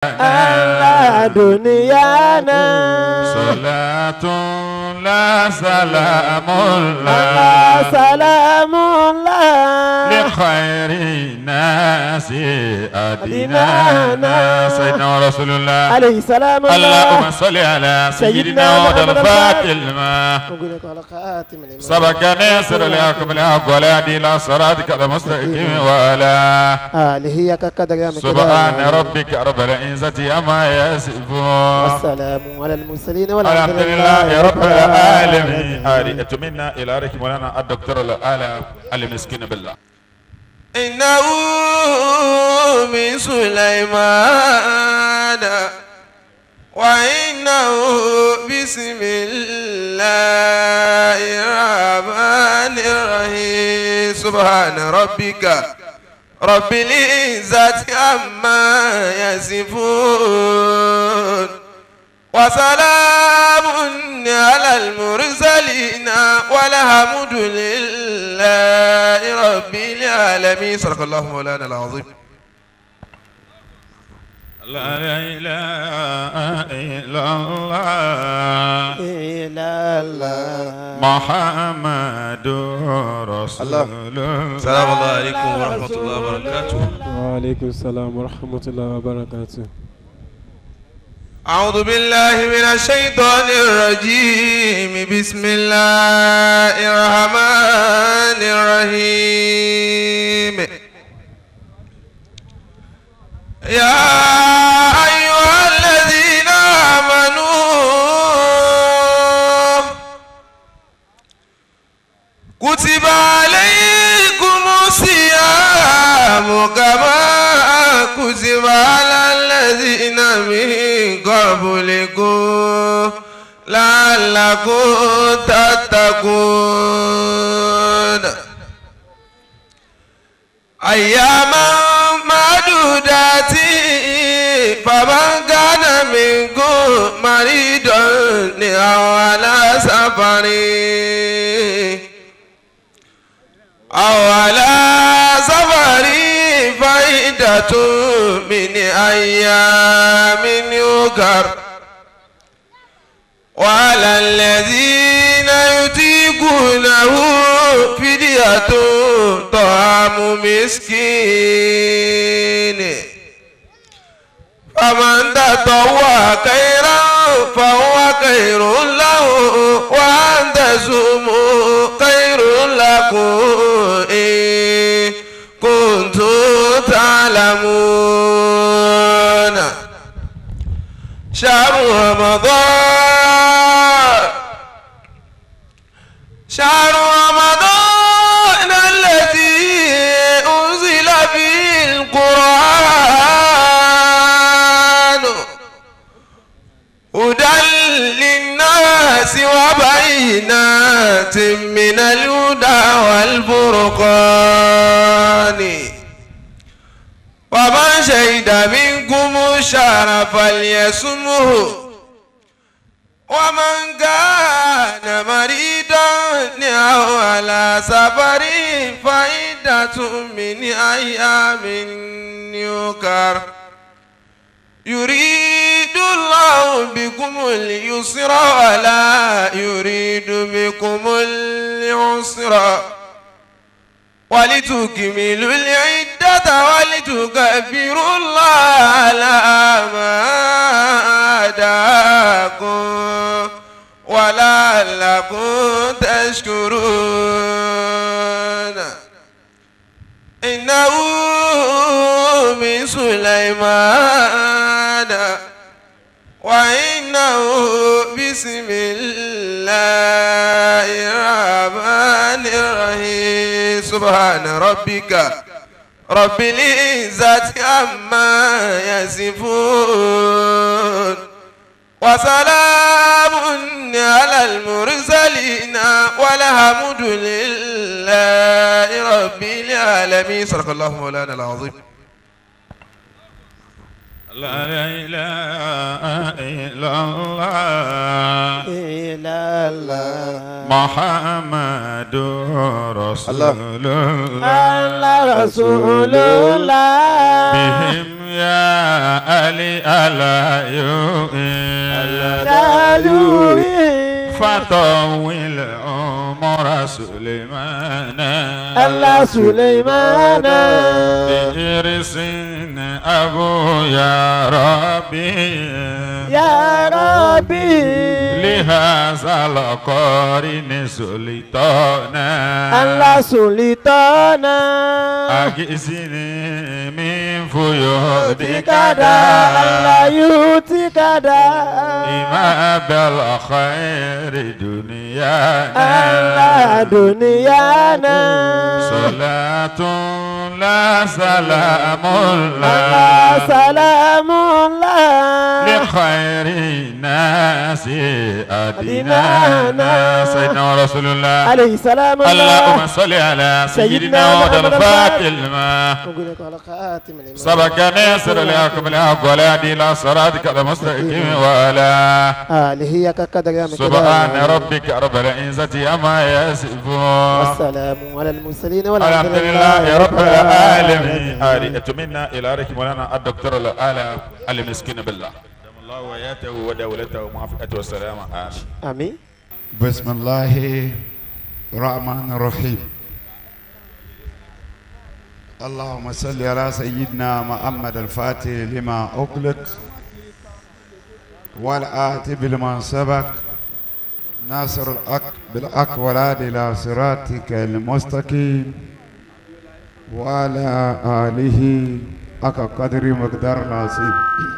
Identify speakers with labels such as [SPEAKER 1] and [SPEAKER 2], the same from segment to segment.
[SPEAKER 1] على دنيانا
[SPEAKER 2] صلاة لا سلام
[SPEAKER 1] على
[SPEAKER 2] لا
[SPEAKER 1] سلام الله
[SPEAKER 2] لخير الناس أدينانا سيدنا ورسول الله
[SPEAKER 1] عليه سلام الله
[SPEAKER 2] اللهم صل على
[SPEAKER 1] سيدنا
[SPEAKER 2] سيدنا
[SPEAKER 1] محمد
[SPEAKER 2] محمد الفاتح لما
[SPEAKER 1] نقول لك على خاتم الإمام.
[SPEAKER 2] سبق ناصر الحق بالحق ولا دين إلى صراطك المستقيم وعلى
[SPEAKER 1] آله يا قدر يا مقدار.
[SPEAKER 2] سبحان ربك رب العزة عما يصفون
[SPEAKER 1] والسلام على المرسلين
[SPEAKER 2] الحمد
[SPEAKER 1] والحمد
[SPEAKER 2] لله رب العالمين آلي منا إلى ركب لنا الدكتور العالم المسكين بالله
[SPEAKER 3] إنه من سليمان وإنه بسم الله الرحمن الرحيم سبحان ربك رب العزة عما يصفون وسلام على المرسلين والحمد لله رب العالمين صدق الله مولانا العظيم
[SPEAKER 2] لا إله إلا الله
[SPEAKER 1] إلى الله
[SPEAKER 2] محمد رسول الله
[SPEAKER 3] السلام الله عليكم ورحمة الله وبركاته
[SPEAKER 4] وعليكم السلام ورحمة الله وبركاته
[SPEAKER 3] أعوذ بالله من الشيطان الرجيم بسم الله الرحمن الرحيم يا أيها الذين آمنوا كتب عليكم الصيام كما كتب على الذين من قبلكم لعلكم تتقون أياما معدودات فمن كان منكم مريضا أو على سفر أو على سفر فائدة من أيام يكر وعلى الذين يطيقونه فدية طعام مسكين فمن تطوع خيرا فهو خير له وأن تصوموا خير لكم إن كنتم تعلمون شهر رمضان شهر رمضان الذي أنزل فيه القرآن هدى للناس وبينات من الهدى والفرقان ومن شهد منكم الشهر فليصمه ومن كان مريضا أو على سفر فعدة من أيام يكر يريد الله بكم اليسر ولا يريد بكم العسر ولتكملوا العدة ولتكبروا الله على ما هداكم ولعلكم تشكرون إنه من سليمان وإنه بسم الله الرحمن الرحيم سبحان ربك رب العزة عما يصفون وسلام على المرسلين والحمد لله رب العالمين صدق الله مولانا العظيم
[SPEAKER 2] لا إله إلا الله
[SPEAKER 1] إلى الله
[SPEAKER 2] محمد رسول الله
[SPEAKER 1] الله رسول الله
[SPEAKER 2] بهم يا علي ألا يؤين فطول عمر سليمان
[SPEAKER 1] الله سليمان
[SPEAKER 2] بإرس أبو يا ربي
[SPEAKER 1] يا ربي
[SPEAKER 2] لهذا القرن سلطانا
[SPEAKER 1] الله سلطانا
[SPEAKER 2] أجزني من فيودك
[SPEAKER 1] كدا الله يؤتيك دا
[SPEAKER 2] إما بالخير دنيانا
[SPEAKER 1] الله دنيانا
[SPEAKER 2] صلاة لا سلام
[SPEAKER 1] الله
[SPEAKER 2] الله
[SPEAKER 1] سلام الله
[SPEAKER 2] لخير الناس أدينانا سيدنا رسول الله
[SPEAKER 1] عليه سلام الله
[SPEAKER 2] اللهم صل على سيدنا محمد الفاتح لما
[SPEAKER 1] نقول لك على خاتم الإمام.
[SPEAKER 2] سبق ناصر الحق بالحق ولا دين لا صراطك المستقيم ولا
[SPEAKER 1] آله كقدر يا
[SPEAKER 2] سبحان ربك رب العزة عما يصفون
[SPEAKER 1] والسلام على المرسلين
[SPEAKER 2] الحمد لله رب العالمين آلئة منا إلى رك مولانا الدكتور الآلة المسكين بالله دم الله وياته ودولته ومعافاته والسلامة آمين
[SPEAKER 1] آمين
[SPEAKER 5] بسم الله الرحمن الرحيم اللهم صل على سيدنا محمد الفاتح لما أغلق والآتي لما سبق ناصر الحق بالحق والهادي إلى صراطك المستقيم وعلى آله حق قدر مقدار العظيم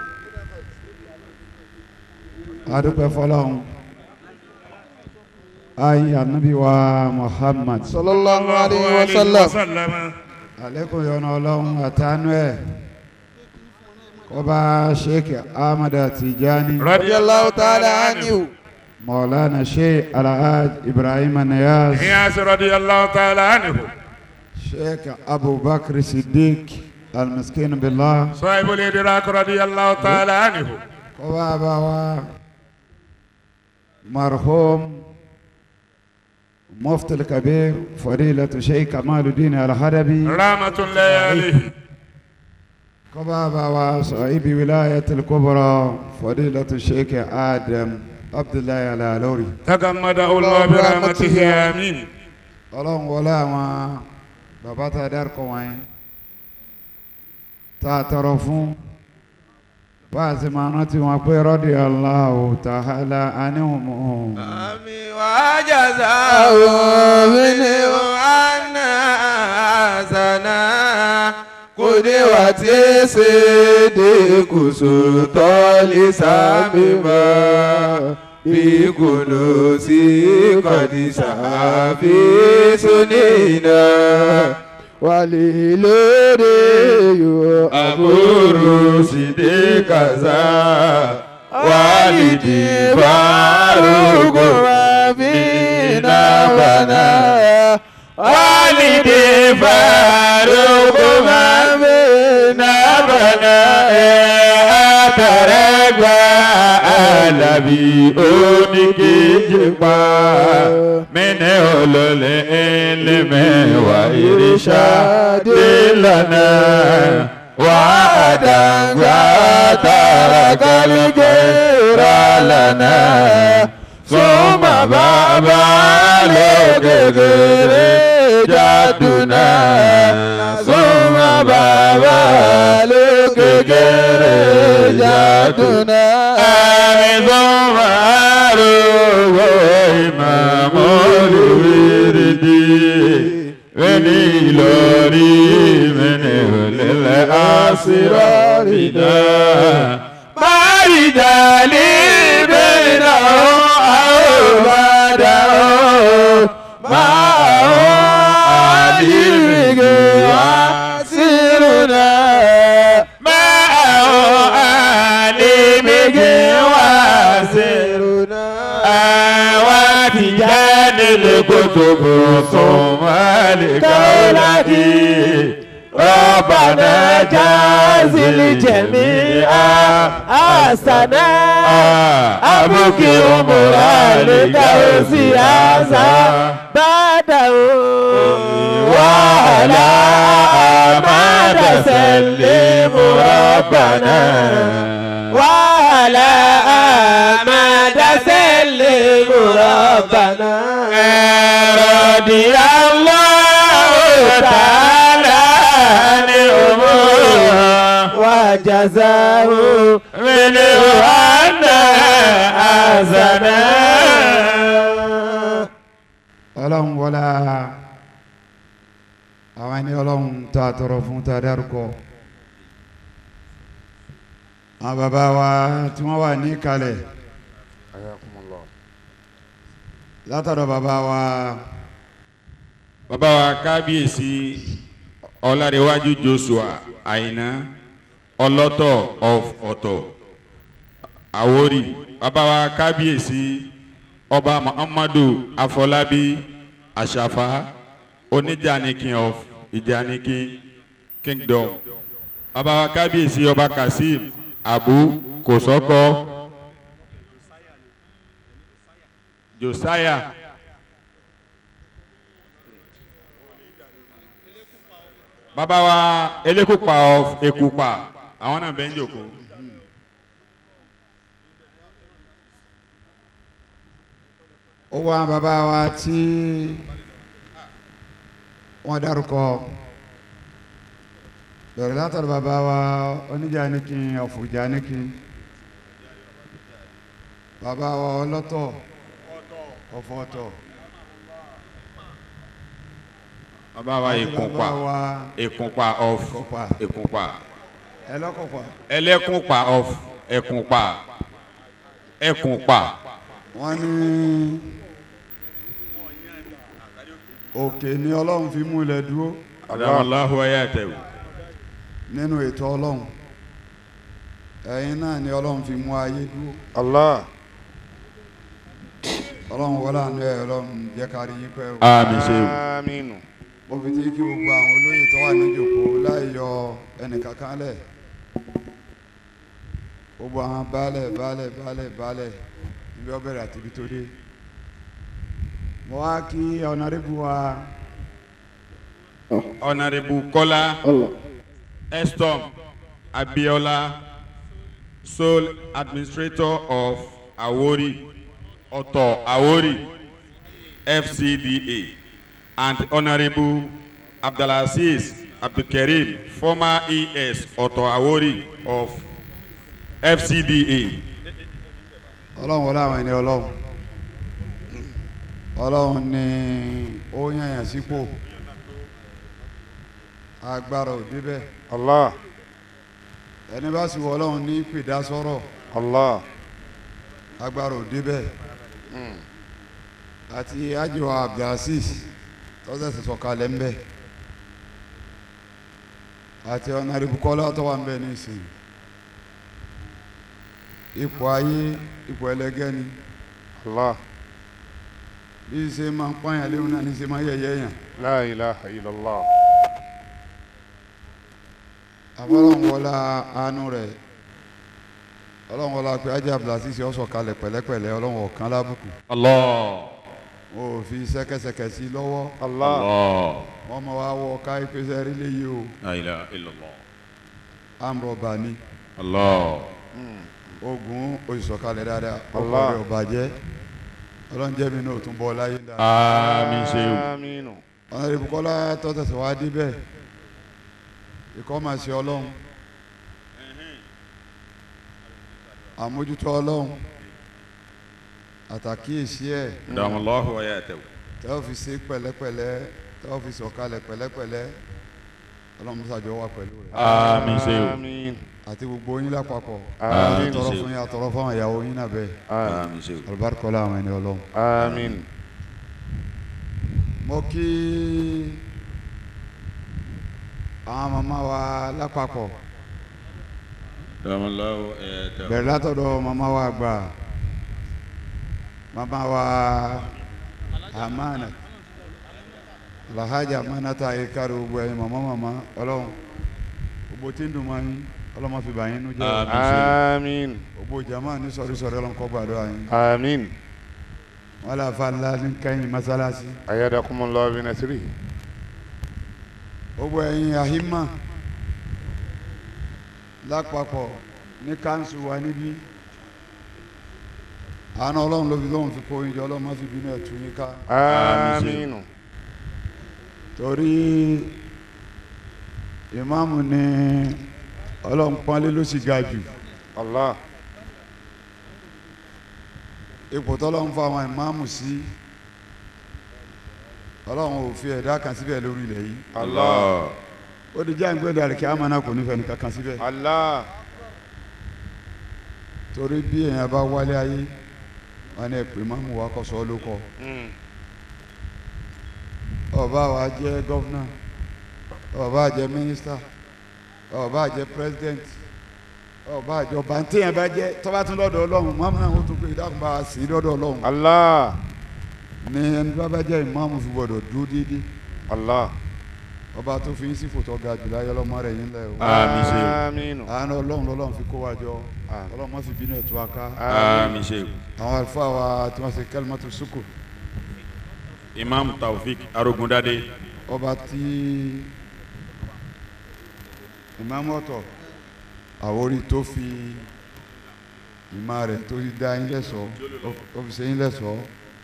[SPEAKER 5] أدوك فلهم ayi anabi wa muhammad
[SPEAKER 3] sallallahu alayhi wa sallam.
[SPEAKER 5] alekun yọnu ọlọ́run àtànú ẹ kọba sheikh ahmad tijani
[SPEAKER 3] radiyallahu ta'ala anhu.
[SPEAKER 5] maulana sheikh alhaj ibrahim niyaz
[SPEAKER 2] نياس رضي الله تعالى عنه
[SPEAKER 5] sheikh abubakar siddiq almiskin billah
[SPEAKER 2] صاحب الإدراك رضي الله تعالى عنه
[SPEAKER 5] kọba abawa marhum مفتي الكبير فضيلة شيخ كمال الدين الحربي
[SPEAKER 2] رحمة الله عليه
[SPEAKER 5] كبابا وصاحب ولاية الكبرى فضيلة الشيخ آدم عبد الله العلوري
[SPEAKER 2] تغمده الله برحمته آمين
[SPEAKER 5] ọlọ́run wọlé àwọn bàbá tá a dárúkọ wọ̀nyí tá a tọrọ fún bá a sì máa rántí wọn pé rọ́dì aláwọ̀ tàhálà aníhùnmọ́
[SPEAKER 3] àmì wàjáza òmìnì ọ̀hánà àzànà kòdé wà tí ì ṣe dé kùsù tọ́lí sábìmọ́ bí kùnú sí kọ́dísà fi sunina wàlí lóde yóò àbúrò sí dé kàzá walidi farugo mabina bana walidi farugo mabina bana àtàrẹgbà alábí oníkejì pa mẹ́nẹ́ olólè ẹlẹ́mẹ̀wá irisha délànà wàdà gbàtàrà kálíkẹ́rà lànà sọ́mà bàbá lókèkèrè jádùnà sọ́mà bàbá lókèkèrè jádùnà. àmì sọ́mà àrùwọ̀ ìmàmù olùwìrìdì wẹ́ni ìlọrí mẹ́ni olẹ́lẹ́ àṣírọ́rìdá. Báyìí ní bẹ́ẹ̀nà àwòbádà máa àdìrìgì wá sírùnà. Máa àdìrìgì wá sírùnà. Àwa ti jáde lè kótó bò sùn má lè ká ó láti. ربنا جازي الجميع
[SPEAKER 1] أحسنا
[SPEAKER 3] أبكي أمرا لدوسي هذا
[SPEAKER 1] بعده
[SPEAKER 3] وعلى أماد سلم ربنا
[SPEAKER 1] وعلى آمد سلم ربنا
[SPEAKER 3] رضي الله تعالى عن أمور
[SPEAKER 1] وجزاه
[SPEAKER 3] منه أن أحسنا
[SPEAKER 5] ọlọ́run wọlá àwọn ẹni ọlọ́run tó àtọrọ fún tó dárúkọ àwọn bàbá wa tí wọ́n wà ní kalẹ̀ látọ̀dọ̀ bàbá wa
[SPEAKER 2] bàbá wa kábíyèsí ọlárẹ̀wájú joshua àyìnà ọlọ́tọ̀ of ọ̀tọ̀ àwórì bàbá wa kábíyèsí ọba muhammadu afọlábí àṣàfà oníjànìkin of ìjànìkin kingdom bàbá wa kábíyèsí ọba kazeem abu kòsọ́kọ́ josiah. bàbá wa elékùpà of èkùpà àwọn náà bẹ́ẹ̀ ń jòkó.
[SPEAKER 5] ó wá bàbá wa tí wọ́n dárúkọ bẹ̀rẹ̀ látọ̀dọ̀ bàbá wa oníjànìkin ọ̀fùjànìkin bàbá wa ọlọ́tọ̀ ọ̀fọ̀ọ̀tọ̀
[SPEAKER 2] bàbá wa èkùpà
[SPEAKER 5] bàbá wa
[SPEAKER 2] èkùpà of
[SPEAKER 5] Èkùpà.
[SPEAKER 2] èkùpà
[SPEAKER 5] ẹlọ́kọ̀pọ̀
[SPEAKER 2] ẹlẹ́kùpà of ẹkùpà ẹkùpà
[SPEAKER 5] wọ́n ní òkè ni ọlọ́run fi mú ilẹ̀ dúró
[SPEAKER 2] adamallahu ayatahu
[SPEAKER 5] nínú ètò ọlọ́run ẹ̀yin náà ni ọlọ́run fi mú ayé dúró
[SPEAKER 3] Allah
[SPEAKER 5] ọlọ́run wọlé àánú ẹ̀ ọlọ́run jẹ́ ká rí yín pẹ́ o
[SPEAKER 2] àmì ṣeun
[SPEAKER 3] aminu
[SPEAKER 5] mo fi ti kí gbogbo àwọn olóyè tó wà níjòkó láì yọ ẹnìkankan lẹ̀ gbogbo àwọn baálẹ̀ baálẹ̀ baálẹ̀ baálẹ̀ níbi ọbẹ̀rẹ̀ àti ibi tó dé mo wá kí ọ̀nàrẹ́bù wa
[SPEAKER 2] ọ̀nàrẹ́bù kọ́lá estom abiola sole administrator of awori ọ̀tọ̀ awori fcda and honourable abdulaziz abdulkareem former es ọ̀tọ̀ awori of fcda
[SPEAKER 5] ọlọ́run wọlé àwọn ẹni ọlọ́run ọlọ́run ni ó yànyàn sípò agbára ò débẹ̀
[SPEAKER 3] Allah
[SPEAKER 5] ẹni bá sì wọ ọlọ́run ní pèdásọ́rọ̀
[SPEAKER 3] Allah
[SPEAKER 5] agbára ò débẹ̀ àti àjọ abdulaziz tọ́sẹ̀sẹ̀ sọ̀kalẹ̀ ń bẹ̀ àti ọ̀nàrẹ́bù kọ́lá tó wà ń bẹ̀ nísìnyí ipò ayé ipò ẹlẹgẹ́ ni
[SPEAKER 3] Allah
[SPEAKER 5] bí ṣe máa ń pààyàn léwu náà ní ṣe máa yẹ̀yẹ́ yàn
[SPEAKER 3] la ilaha illallah
[SPEAKER 5] àfọlọ́run wọlá àánú rẹ̀ ọlọ́run wọlá pé ajá abdulaziz ó sọ̀kalẹ̀ pẹ̀lẹ́pẹ̀lẹ́ ọlọ́run ọ̀kan lábùkù
[SPEAKER 2] allah
[SPEAKER 5] wọn ò fi ṣẹ́kẹ́ṣẹkẹ̀ sí lọ́wọ́
[SPEAKER 3] Allah
[SPEAKER 2] allah
[SPEAKER 5] wọ́n máa wá wọ ká ìpèsè rí léyìí o
[SPEAKER 2] la ilaha illallah
[SPEAKER 5] àmrọ̀bà ni
[SPEAKER 2] allah
[SPEAKER 5] ogun òṣìṣọ́kalẹ̀ dáadáa
[SPEAKER 3] Allah.
[SPEAKER 5] ọkọ̀ rẹ̀ ọba jẹ́ ọlọ́run jẹ́ mi náà tún bọ́ láyé dáadáa
[SPEAKER 2] àmì ṣeun
[SPEAKER 3] aminu
[SPEAKER 5] ọ̀nà ìbùkọ́lá tọ́tẹ̀sẹ̀ wá débẹ̀ ìkọ́ máa ṣe ọlọ́run àmójútó ọlọ́run àtàkíyèsí ẹ̀
[SPEAKER 2] adamallahu ayatahu
[SPEAKER 5] tẹ́ ò fi ṣe pẹ̀lẹ́pẹ̀lẹ́ tẹ́ ò fi sọ̀kalẹ̀ pẹ̀lẹ́pẹ̀lẹ́ ọlọ́run ṣàjọ wà pẹ̀lú rẹ̀
[SPEAKER 2] àmì ṣeun
[SPEAKER 3] amin
[SPEAKER 5] àti gbogbo yín lápapọ̀
[SPEAKER 3] Àmín.
[SPEAKER 5] àtọrọ fún yín àtọrọ fún àwọn ìyàwó yín náà bẹ́ẹ̀
[SPEAKER 2] àmì ṣeun
[SPEAKER 5] alùbáríkọ́lá àwọn ẹni ọlọ́run
[SPEAKER 3] amin
[SPEAKER 5] mo kí àwọn màmá wa lápapọ̀
[SPEAKER 2] adamallahu ayatahu
[SPEAKER 5] bẹ̀rẹ̀ látọ̀dọ̀ màmá wa àgbà màmá wa amana lahajà manata ayé kárí gbogbo ẹ̀yin màmá màmá ọlọ́run gbogbo tí ń dùn máa yín ọlọ́mọ fi bàyín nú jẹ́ o.
[SPEAKER 3] آمين
[SPEAKER 5] gbogbo jama ní sọ̀rísọ̀rí ọlọ́run kó gbàdúrà yín
[SPEAKER 3] آمين
[SPEAKER 5] wọn là fa ńlá ní kẹ́yìn mọ́sálásí
[SPEAKER 3] أيدكم الله بنصره
[SPEAKER 5] gbogbo ẹ̀yin àhímà lápapọ̀ ní káńsù wa níbí àánú ọlọ́run ló fi lóun fi kó yín jọ ọlọ́run má fi bínú ẹ̀ tú yín ká
[SPEAKER 3] آمين
[SPEAKER 5] torí ìmáàmù ni ọlọ́run pọ́nlé ló sì ga jù
[SPEAKER 3] الله
[SPEAKER 5] ipò tọ́lọ́run fún àwọn ìmáàmù sí ọlọ́run ò fi ẹ̀dá kan síbẹ̀ lórí ilẹ̀ yìí
[SPEAKER 3] الله
[SPEAKER 5] ó di jáǹgbé dàríkì àmàna kò nífẹ̀ẹ́ nìkan kan síbẹ̀
[SPEAKER 3] الله
[SPEAKER 5] torí bí èèyàn bá wálé ayé wọn ni ẹ̀pẹ̀ ìmáàmù wa kọ́ sọ ọ́ ló kọ́
[SPEAKER 3] مم.
[SPEAKER 5] ọba wa jẹ́ gọ́fúnà ọba jẹ́ mínísítà ọba jẹ́ pírẹsidẹ́ǹt ọba àjọba ntẹ̀yìn bá jẹ́ tọ́ba tún lọ́dọ̀ ọlọ́run mọ́mú náà ó tún pé ìdáhùn bá a sí lọ́dọ̀ ọlọ́run
[SPEAKER 3] الله
[SPEAKER 5] ní ẹni bá bá jẹ́ ìmáàmù fi gbọ́dọ̀ dúró déédéé
[SPEAKER 3] الله
[SPEAKER 5] ọba tó fi ń sí fòtọ́ ga jùlọ ayé ọlọ́mọ rẹ̀ yín lẹ́ o
[SPEAKER 2] Àmín ṣe o.
[SPEAKER 3] آمين
[SPEAKER 5] àánú ọlọ́run lọ́lọ́run fi kó wa jọ
[SPEAKER 3] Àmín.
[SPEAKER 5] ọlọ́run má fi bínú ẹ̀tọ́ aká
[SPEAKER 2] àmín ṣe
[SPEAKER 5] àwọn àlùfáà wa tí wọ́n ṣe kalimatu sukù
[SPEAKER 2] imam taofik arogundade
[SPEAKER 5] ọba tí ìmáàmù ọ̀tọ̀ àwórí tó fi ìmá rẹ̀ tó fi dá yín lẹ́sọ̀ọ́ ó fi ṣe yín lẹ́sọ̀ọ́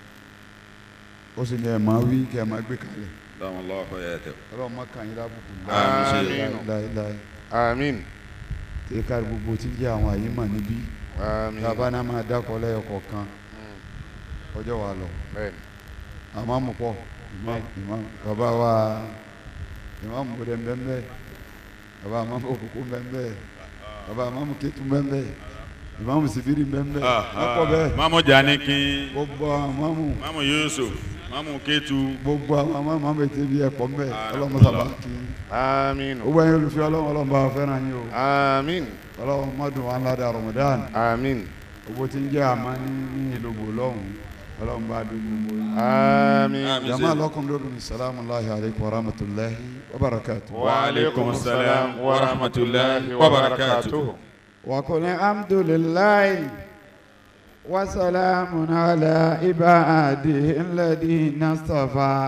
[SPEAKER 5] ó sì ní ẹ̀ máa wí kí ẹ̀ máa gbé kalẹ̀
[SPEAKER 2] dáhùn lọ́wọ́ ẹ̀ tẹ̀.
[SPEAKER 5] ọlọ́run má kàn yín lábùkù
[SPEAKER 2] Àmín ṣe
[SPEAKER 3] o.
[SPEAKER 5] láéláé
[SPEAKER 3] آمين
[SPEAKER 5] tí ká gbogbo tí ń jẹ́ àwọn àyè mà níbí
[SPEAKER 3] آمين
[SPEAKER 5] tábà náà máa dákọ̀ lẹ́yọ kọ̀ọ̀kan ọjọ́ wa lọ
[SPEAKER 3] بين.
[SPEAKER 5] àmàmù pọ̀ ìmáàmù bàbá wa ìmáàmù bòdè mbẹ́mbẹ́ bàbá àmàmù òkùnkùn mbẹ́mbẹ́ bàbá àmàmù kéétu mbẹ́mbẹ́ ìmáàmù sibiri mbẹ́mbẹ́ lọ́pọ̀ bẹ́ẹ̀
[SPEAKER 2] mamu janikin
[SPEAKER 5] gbogbo àwọn àmàmù
[SPEAKER 2] mamu yusuf mamu ketu
[SPEAKER 5] gbogbo àwọn àmàmù àmàmù ètò ibi ẹ̀pọ̀ mbẹ́ ọlọ́mọ sábà kí
[SPEAKER 3] آمين
[SPEAKER 5] gbogbo ẹ̀yin olùfẹ́ ọlọ́run ọlọ́run bá wa fẹ́ràn yín o
[SPEAKER 3] آمين
[SPEAKER 5] ọlọ́run mọ́dún wa ńlá dà Ramadan
[SPEAKER 3] آمين
[SPEAKER 5] gbogbo tí ń jẹ́ àmà ní ní ìlògbò lọ́hùn ọlọ́run bá dùn gbogbo yín.
[SPEAKER 3] آمين
[SPEAKER 2] Àmín.
[SPEAKER 5] jama lakum lóbìnrin salamu alayhi alaykum wa rahmatulahi wa barakatu.
[SPEAKER 2] وعليكم السلام ورحمة الله وبركاته
[SPEAKER 5] وقل الحمد لله وسلام على عباده الذين اصطفى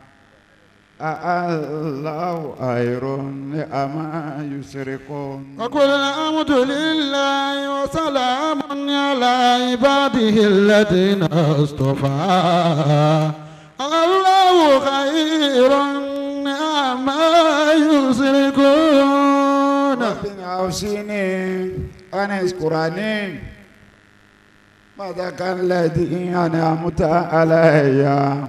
[SPEAKER 5] الله خير أما يشركون
[SPEAKER 6] وقل الحمد لله وسلام على عباده الذين اصطفى الله خير عما يشركون
[SPEAKER 5] ربنا أوصيني أن اذكرني ماذا كان الذي أنعمت علي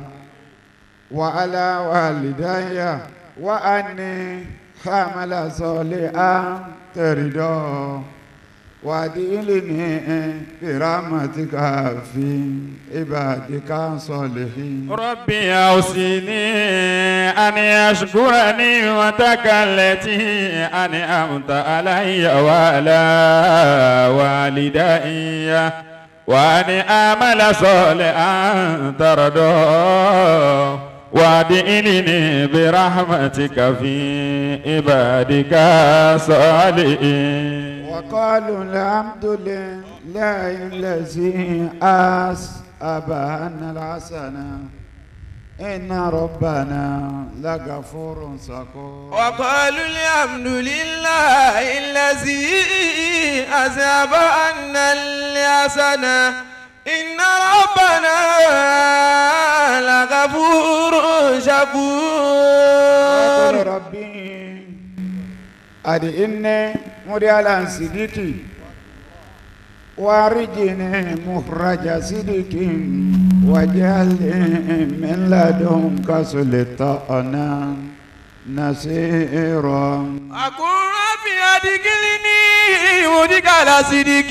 [SPEAKER 5] وعلى والدي وأني حمل صالحا ترضى وأدخلني برحمتك في عبادك الصالحين
[SPEAKER 2] ربي أوصيني أن أشكر نعمتك التي أنعمت علي وعلى والدي وأن أعمل صالحا ترضى وأدخلني برحمتك في عبادك الصالحين
[SPEAKER 5] وقالوا الحمد لله الذي أسأبنا الحسنة إن ربنا لغفور شكور
[SPEAKER 1] وقالوا الحمد لله الذي أذهب عنا الحسنة إن ربنا لغفور شكور
[SPEAKER 5] وقل ربي أدئني مريالا صديقي وارجني مخرج صدق واجعلني من لدنك سلطانا نصيرا
[SPEAKER 1] أقول ربي أدخلني مدخل صدق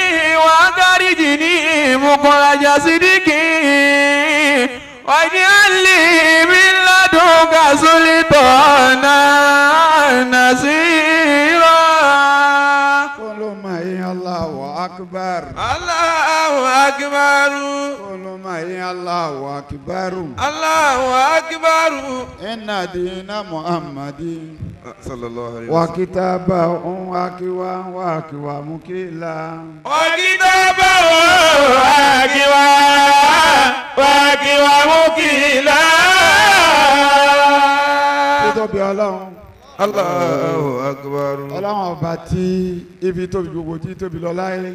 [SPEAKER 1] وأخرجني مخرج صدق واجعل لي من لدنك سلطانا نصيرا
[SPEAKER 5] kóló máa yín Allahu akbar.
[SPEAKER 1] Allahu akbar.
[SPEAKER 5] kóló máa yín Allahu akbar.
[SPEAKER 1] Allahu akbar.
[SPEAKER 5] inna dina muhammadin.
[SPEAKER 1] Sallallahu alayhi
[SPEAKER 5] wa kitaba un wa kiwa wa kiwa mukila.
[SPEAKER 1] Wakitaba wakiwa wakiwa mukila.
[SPEAKER 5] títóbi ọlọ́run.
[SPEAKER 1] Allahu akbar.
[SPEAKER 5] ọlọ́run ọba tí ibi tóbi gbogbo tí tóbi lọ láyé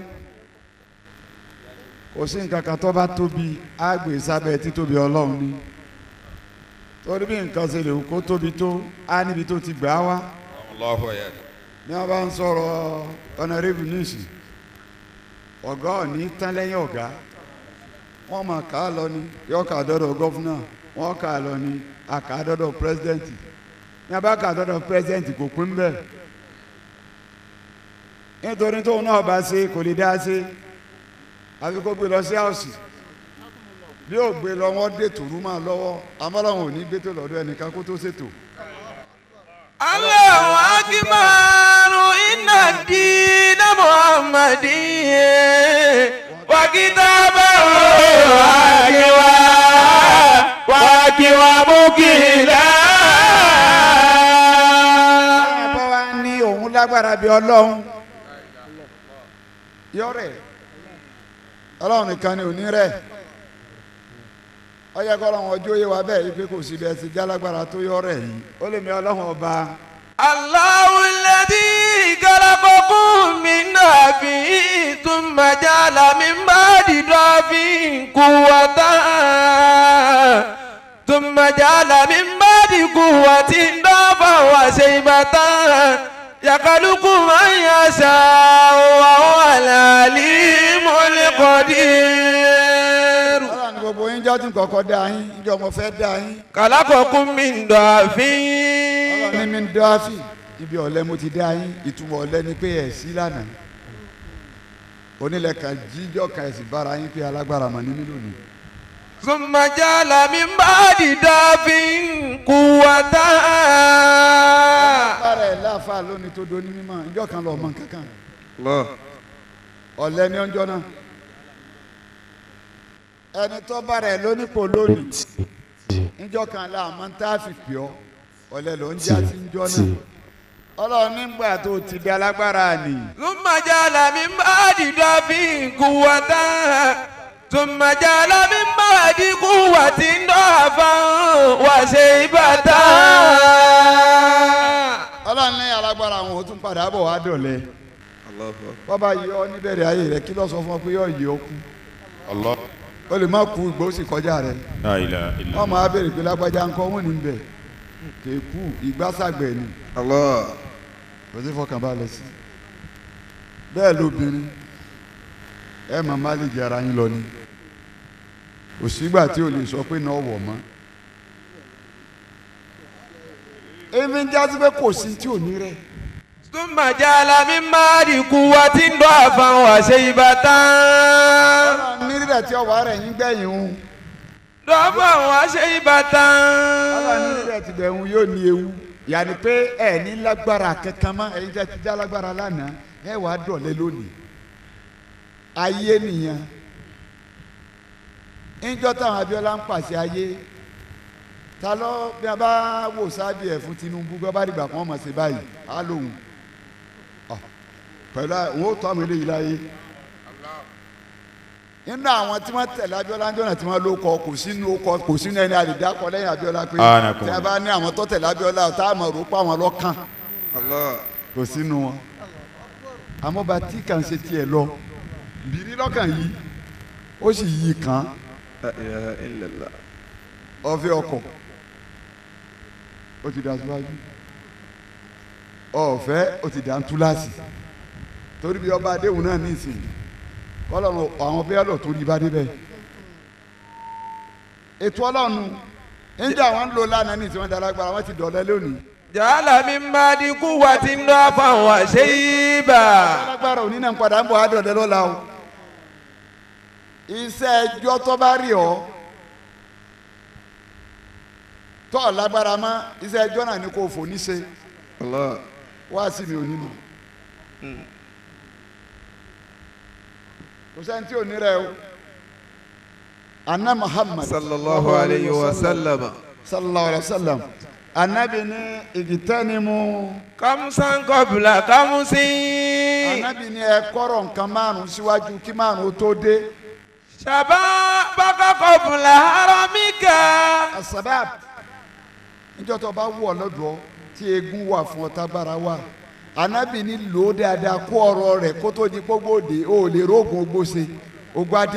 [SPEAKER 5] kò sí nǹkan kan tó bá tóbi á gbé sábẹ́ títóbi ọlọ́run ni torí bí nǹkan ṣe lè wù kó tóbi tó á níbi tó ti gbà á wá
[SPEAKER 2] Allahu akbar.
[SPEAKER 5] ní wọ́n bá ń sọ̀rọ̀ ọ̀nàrẹ́bù níìsì ọ̀gá òní tán lẹ́yìn ọ̀gá wọ́n máa kà á lọ ni yọ kà á dọ́dọ̀ gọ́fúnà wọ́n kà á lọ ni a kà á dọ́dọ̀ pírẹ́sidẹ́ǹtì ní a bá kà á dọ́dọ̀ pírẹ́sidẹ́ǹtì kò pín bẹ́ẹ̀ nítorí tóun náà bá ṣe kò lè dá ṣe àfi kó gbé lọ sí àwòsì bí ó gbé lọ wọ́n dé tòrú máa lọ́wọ́ amọ́láwọn ò ní gbé tó lọ́dọ̀ ẹnìkan kó tó ṣètò.
[SPEAKER 1] Allahu akbar. Inna dina Muhammadin. Wakitaba wakiwa wakiwa mukila.
[SPEAKER 5] bá wa ní òun lágbára bíi ọlọ́run yọrẹ ọlọ́run nìkan ni òní rẹ̀ ó yẹ kọ́ ọlọ́run ọjọ́ yé wa bẹ́ẹ̀ yìí pé kò sí bẹ́ẹ̀ ti jálágbára tó yọrẹ yìí ó lè mi ọlọ́run ọba
[SPEAKER 1] Allahu alladhi khalaqakum min nafsin thumma ja'ala min ba'di dhafin quwwatan thumma ja'ala min ba'di quwwatin dhafan wa shaybatan yakhluqu man yasha'u wa huwa al-alimul qadir.
[SPEAKER 5] ọlọ́run ní gbogbo yín jọ́ tún kọ́kọ́ dá yín ìjọ mo fẹ́ dá yín
[SPEAKER 1] khalaqakum min dhafin.
[SPEAKER 5] ọlọ́run ní mi ń dọ́fì ibi ọ̀lẹ́ mo ti dá yín ìtumọ̀ ọ̀lẹ́ ni pé ẹ̀ sí lánàá onílẹ̀ kan jíjọ́ kan ẹ̀sìn bára yín pé alágbára mà ní mí lónìí.
[SPEAKER 1] ثم جعل من بعد داف قوة
[SPEAKER 5] bára ẹ̀ láàfáà lónìí tó do ní mímọ́ ìjọ kan lọ́ọ́ mọ kankan ọ̀lẹ́ ní ọjọ́ náà ẹni tó bára ẹ̀ lónípò lónìí ìjọ kan láàmú tá a fi pè ọ́ ọ̀lẹ́ ló ń já sí ìjọ náà ọlọ́run nígbà tó ti di alágbára nì
[SPEAKER 1] ثم جعل من بعد داف قوة ثم جعل من بعد قوة ضعفا وشيبة
[SPEAKER 5] ọlọ́run ní alágbára àwọn ò tún padà bọ̀ wá dọ̀lẹ́ bọ́bá yọ ọ níbẹ̀rẹ̀ ayé rẹ kí ló sọ fún ọ pé yọ yẹ ọ kú
[SPEAKER 2] Allah.
[SPEAKER 5] ó lè má kú ìgbó sì kọjá rẹ
[SPEAKER 2] La ilaha illa.
[SPEAKER 5] wọ́n máa béèrè pé lágbájá ńkọ́ wọ́n ní bẹ̀ kéèkú ìgbásàgbẹ̀ ni kò sí fọkànbalẹ̀ sí bẹ́ẹ̀ lóbìnrin ẹ máa má lè jẹ ara yín lọ ni kò sígbà tí o lè sọ pé náà wọ̀ mọ́ èmi ń jásí pé kò sí tí ò ní rẹ̀
[SPEAKER 1] ثم جعل من بعد قوة ضعفا وشيبة
[SPEAKER 5] nírí rẹ̀ tí ọwọ́ rẹ̀ yín gbẹ̀yìn ń
[SPEAKER 1] ضعفا وشيبة
[SPEAKER 5] ọlọ́run nírí rẹ̀ ti bẹ̀rù yóò ní ewu yàní pé ẹ ní lágbára kankan mọ́ ẹ̀yin tẹ́ ti já lágbára lánàá ẹ wàá dọ̀lẹ́ lónìí ayé nìyẹn níjọ́ táwọn Abíọ́lá ń pàṣẹ ayé ta ló bí a bá wò sábì ẹ̀ fún Tinubu bí wọ́n bá dìgbà kan mọ̀ sí báyìí á lóhùn Ọ̀, pẹ̀lú àwọn ò tọ́ àwọn eléyìí láyé nínú àwọn tí wọ́n tẹ̀lé Abíọ́lá ń jọ́nà tí wọ́n ló kọ kò sínú kọ kò sínú ẹni àlìdákọ lẹ́yìn Abíọ́lá pé
[SPEAKER 2] Anakum.
[SPEAKER 5] tí a bá ní àwọn tó tẹ̀lé Abíọ́lá tá a mọ̀ rò pa àwọn lọ́kàn kò sínú wọn àmọ́ bá tí kàn ṣe tiẹ̀ lọ bìrí lọ́kàn yìí ó sì yí kàn ọ̀fẹ́ ọkọ̀ ó ti dà síwájú ọ̀fẹ́ ó ti dà ń túláàsì torí bí ọba adéhùn náà ní ìsìn kọ́lọ́run àwọn bẹ́ẹ̀ lọ tó rí bá débẹ̀ ètò ọlọ́run níjà wọn ń lò lánàá ní ìsìn wọn dára wọn ti dọ̀lẹ́ lónìí
[SPEAKER 1] جعل من بعد قوة ضعفا وشيبة
[SPEAKER 5] alágbára òní náà ń padà ń bọ̀ á dọ̀lẹ́ lọ́la o iṣẹ́ ẹjọ́ tó bá rí ọ tó ọ̀ lágbára mọ́ iṣẹ́ ẹjọ́ náà ni kò fò ní ṣe wá sí mi ò nínú kò sẹ́ni tí ò ní rẹ̀ o anna muhammad
[SPEAKER 1] sallallahu alayhi wa sallam.
[SPEAKER 5] sallallahu alayhi wa sallam anabi ní ìgìtẹ́nimu
[SPEAKER 1] kamusan kọbula kamusin.
[SPEAKER 5] anabi ní ẹ kọ́rọ̀ nǹkan márùn síwájú kí márùn ó tó dé
[SPEAKER 1] saba baka kọbula haramika.
[SPEAKER 5] asabab níjọ́ tó bá wù ọ́ lọ́dọ̀ tí egun wà fún ọ tágbára wà anabi ní lò ó dáadáa kó ọ̀rọ̀ rẹ̀ kó tó di gbogbogbò ó lè rógun ogbóse ogbádé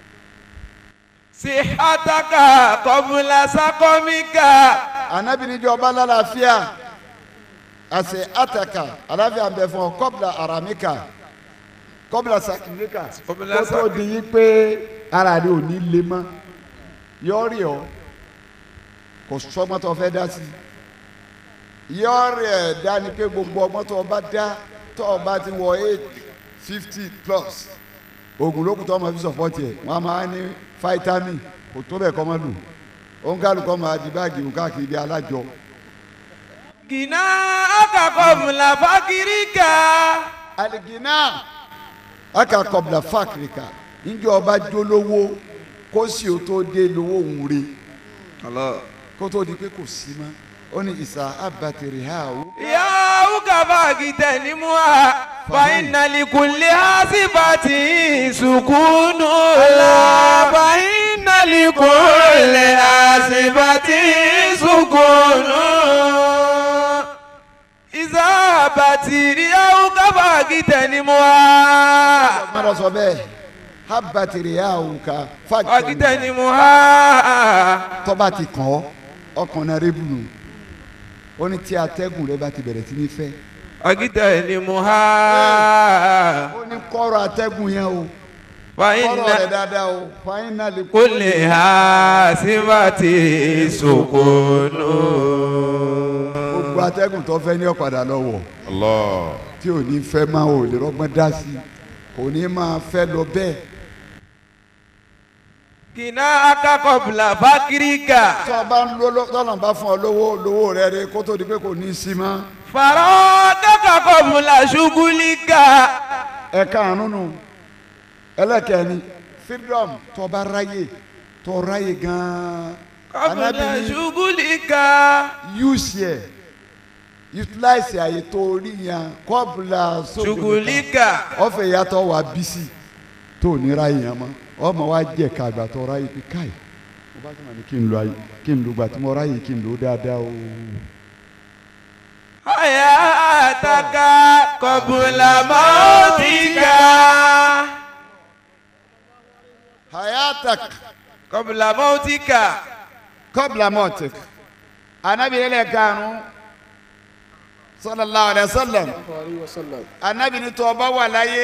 [SPEAKER 1] sihataka kọbula sakomika.
[SPEAKER 5] anabi níjọ́ ọba lálàáfíà àṣẹ àtàkà àlàáfíà ń bẹ fún ọ kọ́bla aramika kọ́bla sakinika
[SPEAKER 1] Kọ́bla
[SPEAKER 5] kó tó di yí pé ara rẹ ò ní le mọ́ yọrí ọ kò sọgbọ́n tó fẹ́ dá sí yọrí ẹ̀ dá ni pé gbogbo ọgbọ́n tó bá dá tó bá ti wọ eight fifty plus oògùn lókùn tó ọmọ fi sọpọ́tì ẹ̀ wọ́n á máa ní fáítámì kò tó bẹ̀ kọ́ mọ́ lù ó ń kálukọ́ máa di báàgì òun káàkiri bí alájọ.
[SPEAKER 1] gina aka kọbula fakirika.
[SPEAKER 5] aligina aka kọbla fakirika níjọ ọba jólówó kó sì ó tó dé lówó òun re kó tó di pé kò sí mọ́ ó ní ìsà abatiri ha o.
[SPEAKER 1] yawu kaba kitanimuwa fainalikunle hasibati sukunu la fainalikunle hasibati sukunu izabati yawu kaba kitanimuwa
[SPEAKER 5] mọ́tò sọ bẹ́ẹ̀ abatiri ha o ka fakirika
[SPEAKER 1] fakitanimuwa
[SPEAKER 5] tọ́ba ti kàn ọ́ ọkùnrin rẹ bùnú ó ní tí atẹ́gùn rẹ bá ti bẹ̀rẹ̀ sí ní fẹ́
[SPEAKER 1] fakitanimuwa
[SPEAKER 5] ó ní kọ́rọ̀ atẹ́gùn yẹn o kọ́rọ̀ rẹ
[SPEAKER 1] faina.
[SPEAKER 5] dáadáa o fáínàlì
[SPEAKER 1] kule hasibati sukunu.
[SPEAKER 5] gbogbo atẹ́gùn tó fẹ́ ní ọ̀padà lọ́wọ́
[SPEAKER 2] Allah.
[SPEAKER 5] tí ò ní fẹ́ máa ò lè rọ́gbọ́n dá sí i kò ní máa fẹ́ lọ bẹ́ẹ̀
[SPEAKER 1] kìnnà akakọ̀bùlà fákìríkà.
[SPEAKER 5] tó o bá ń lọ tọ́nà bá fún ọ lówó lówó rẹ rẹ kó tó di pé kò ní í sí mọ́
[SPEAKER 1] fàrọ̀ kakakọ̀bùlà ṣugulíkà.
[SPEAKER 5] ẹ̀ka àrùnù ẹlẹ́kẹ̀ẹ́ni freedom tó o bá ráyè tó o ráyè gan-an
[SPEAKER 1] kọ̀bùlà
[SPEAKER 5] Ànábì ní
[SPEAKER 1] ṣugulíkà.
[SPEAKER 5] use yẹ utilize àyè tó o rí yẹn kọ́bùlà
[SPEAKER 1] ṣugulíkà.
[SPEAKER 5] ọ̀fẹ́ yàtọ̀ wà bísí tó o ní ráyè yẹn mọ́ ọmọ wa jẹ́ ká àgbà tó o ráyè pé káì mo bá sọ̀rọ̀ ní kí n lo ayé kí n lo gbà tí mo ráyè kí n lo dáadáa o.
[SPEAKER 1] hayataka kọ̀bùlà mọ́tìkà.
[SPEAKER 5] hayatak
[SPEAKER 1] kọ̀bùlà mọ́tìkà.
[SPEAKER 5] kọ́bùlà mọ́tìk anabi yẹlẹ ganu sallallahu alayhi wa sallam anabi ni tó o bá wà láyé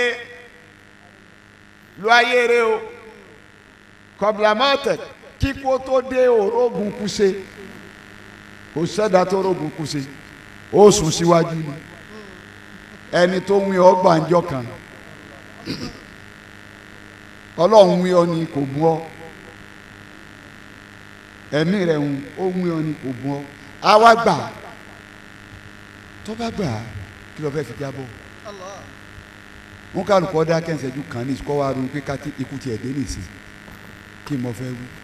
[SPEAKER 5] lo ayé rẹ o kọ́bùlà mọ́tìk kíkó tó dé orógun kuse kò sẹ́dá tó orógun kuse ó sùn síwájú ni ẹni tó ń wí ọgbà ńjọ kan ọlọ́run wí ọ ni kò mú ọ ẹ̀mí rẹ̀ ń ó wí ọ ni kò mú ọ àwa gbà tó bá gbà kí ló fẹ́ fi jábọ̀ wọn kálukọ́ dá kẹ́sẹ̀jú kan ní kọ́ wa ronú pé ká tí ikú tiẹ̀ dé nìsín kí mo fẹ́ wí.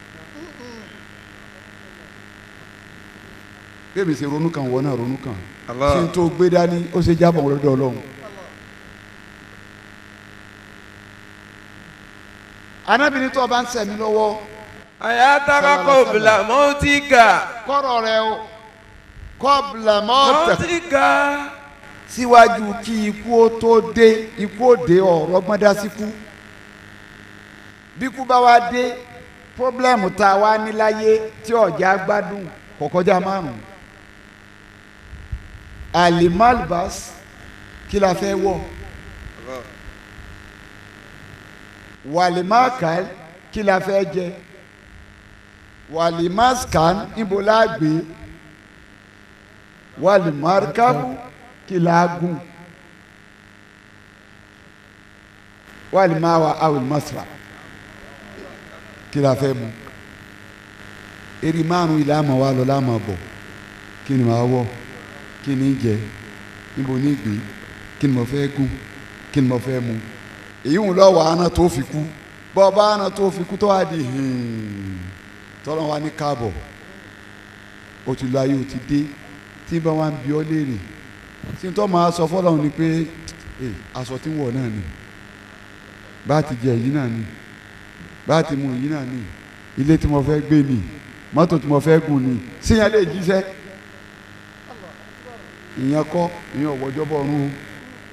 [SPEAKER 5] bí èmi ṣe ronú kan wọ́n náà ronú kan
[SPEAKER 1] Allah.
[SPEAKER 5] ṣé n tó gbé dání ó ṣe jábọ̀ lọ́dọ̀ ọlọ́run. anábìrin tó o bá ń sẹ̀mí lọ́wọ́
[SPEAKER 1] hayataka kọ̀bùlà mọ́tìkà.
[SPEAKER 5] kọ́rọ̀ rẹ o kọ́bùlà mọ́tẹ̀
[SPEAKER 1] mọ́tìkà.
[SPEAKER 5] síwájú kí ikú ó tó dé ikú ó dé ọ̀rọ̀ gbọ́dá síkú bí ikú bá wá dé pọ́blẹ́mù tá a wá níláyé tí ọ̀já gbádùn kò kọjá márùn-ún alimalbas kí la fẹ́ wọ̀ walimakal kí la fẹ́ jẹ walimaskan níbo la gbé walimarkabu kí la gùn walimawa awilmasra kí la fẹ́ mu eri márùn ilé àmọ́ wa lọ láàmọ́ bọ̀ kí ni màá wọ̀ kí ni jẹ níbo ní gbé kí ni mo fẹ́ gùn kí ni mo fẹ́ mu èyí ń lọ wà á tó fi kú bọ́ ọba á tó fi kú tó wá di tọ́lọ́ wa ní káàbọ̀ o ti lọ ayé o ti dé tí bá wa ń bi ọ́ léèrè tí n tọ́ máa sọ fọ́lọ́run ni pé "Eh, aṣọ tí ń wọ̀ náà ni bá a ti jẹ èyí náà ni bá a ti mu èyí náà ni ilé tí mo fẹ́ gbé ni mọ́tò tí mo fẹ́ gùn ni síyẹn lè jíṣẹ́ ìyẹn kọ́ ìyẹn ọ̀wọ́jọ́ bọ̀ ọ̀run o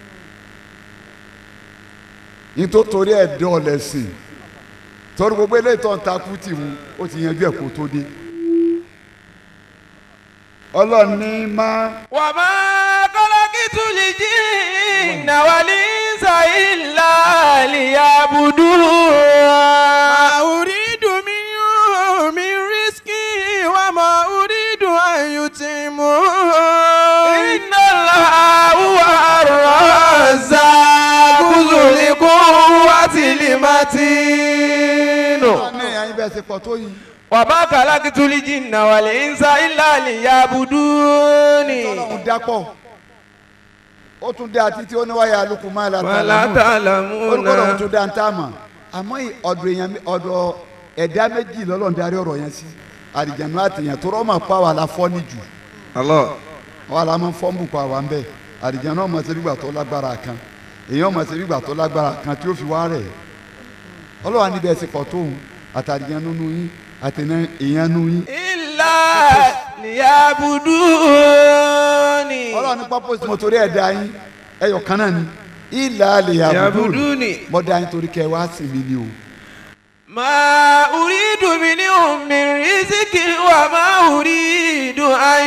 [SPEAKER 5] nítorí ẹ̀ dán ọ lẹ́sìn torí gbogbo eléyìí tó ń takú tì mú ó ti yanjú ẹ̀ kó tó dé ọlọ́ọ̀ni máa.
[SPEAKER 1] وما خلقت الجن والإنس إلا ليعبدون ما أريد منهم من رزق وما أريد أن يطعمون إن الله هو الرزاق ذو القوة المتين
[SPEAKER 5] ní ẹ̀yin bẹ́ẹ̀ ṣe pọ̀ tó yìí
[SPEAKER 1] وما خلقت الجن والإنس إلا ليعبدون
[SPEAKER 5] tọ́lọ́hún dápọ̀ ó tún dá títí ó ní wáyà alukú máa la
[SPEAKER 1] ولا تعلمون
[SPEAKER 5] orúkọ lòun tún dá ń tá a mọ̀ àmọ́ ì- ọ̀dọ̀ èèyàn mi- ọ̀dọ̀ ẹ̀dá méjì lọ́lọ́run darí ọ̀rọ̀ yẹn sí àdìjànú àtìyàn tó rọ́ọ̀mà pa wà la fọ́ ní jù
[SPEAKER 1] الله
[SPEAKER 5] wà la máa ń fọ́ ń bù pa wà ń bẹ̀ àdìjànú ọmọ ṣe nígbà tó lágbára kan èèyàn ọmọ ṣe nígbà tó lágbára kan tí ó fi wá rẹ̀ ọlọ́wà níbẹ̀ ṣe pọ̀ tóun àtàdìjànú nu yín àtẹnà èèyàn nu yín
[SPEAKER 1] إلا ليعبدون
[SPEAKER 5] ọlọ́run ní purpose mo torí ẹ̀ dá yín ẹyọ kan náà ni ìlà àlè àbùdù
[SPEAKER 1] يعبدون
[SPEAKER 5] mo dá yín torí kẹ́ ẹ wá sí mi ni o
[SPEAKER 1] ما أريد منهم من رزق وما أريد أن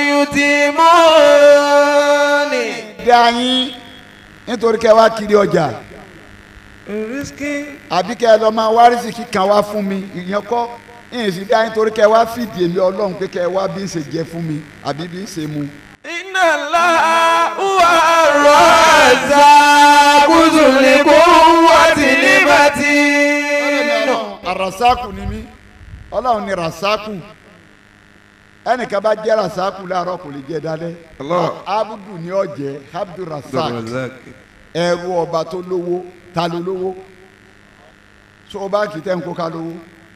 [SPEAKER 1] يتمون
[SPEAKER 5] dá yín nítorí kẹ́ ẹ wá kiri ọjà
[SPEAKER 1] رزق
[SPEAKER 5] àbí kẹ́ ẹ lọ máa wá rìsíkì kan wá fún mi ìyẹn kọ́ ìyẹn sì dá yín torí kẹ́ ẹ wá fìdí èmi ọlọ́run pé kẹ́ ẹ wá bí ń ṣe jẹ fún mi àbí bí ń ṣe mu.
[SPEAKER 1] إن الله هو الرزاق ذو القوة المتين
[SPEAKER 5] arasaku ni mí ọlọ́run ni rasaku ẹnìkan bá jẹ́ rasaku láàárọ̀ kò lè jẹ́ dálẹ́
[SPEAKER 1] Allah.
[SPEAKER 5] abudu ni ọ jẹ́ abdul rasak ẹrú ọba tó lówó ta ló lówó so báńkì tẹ́ ń kó ká lówó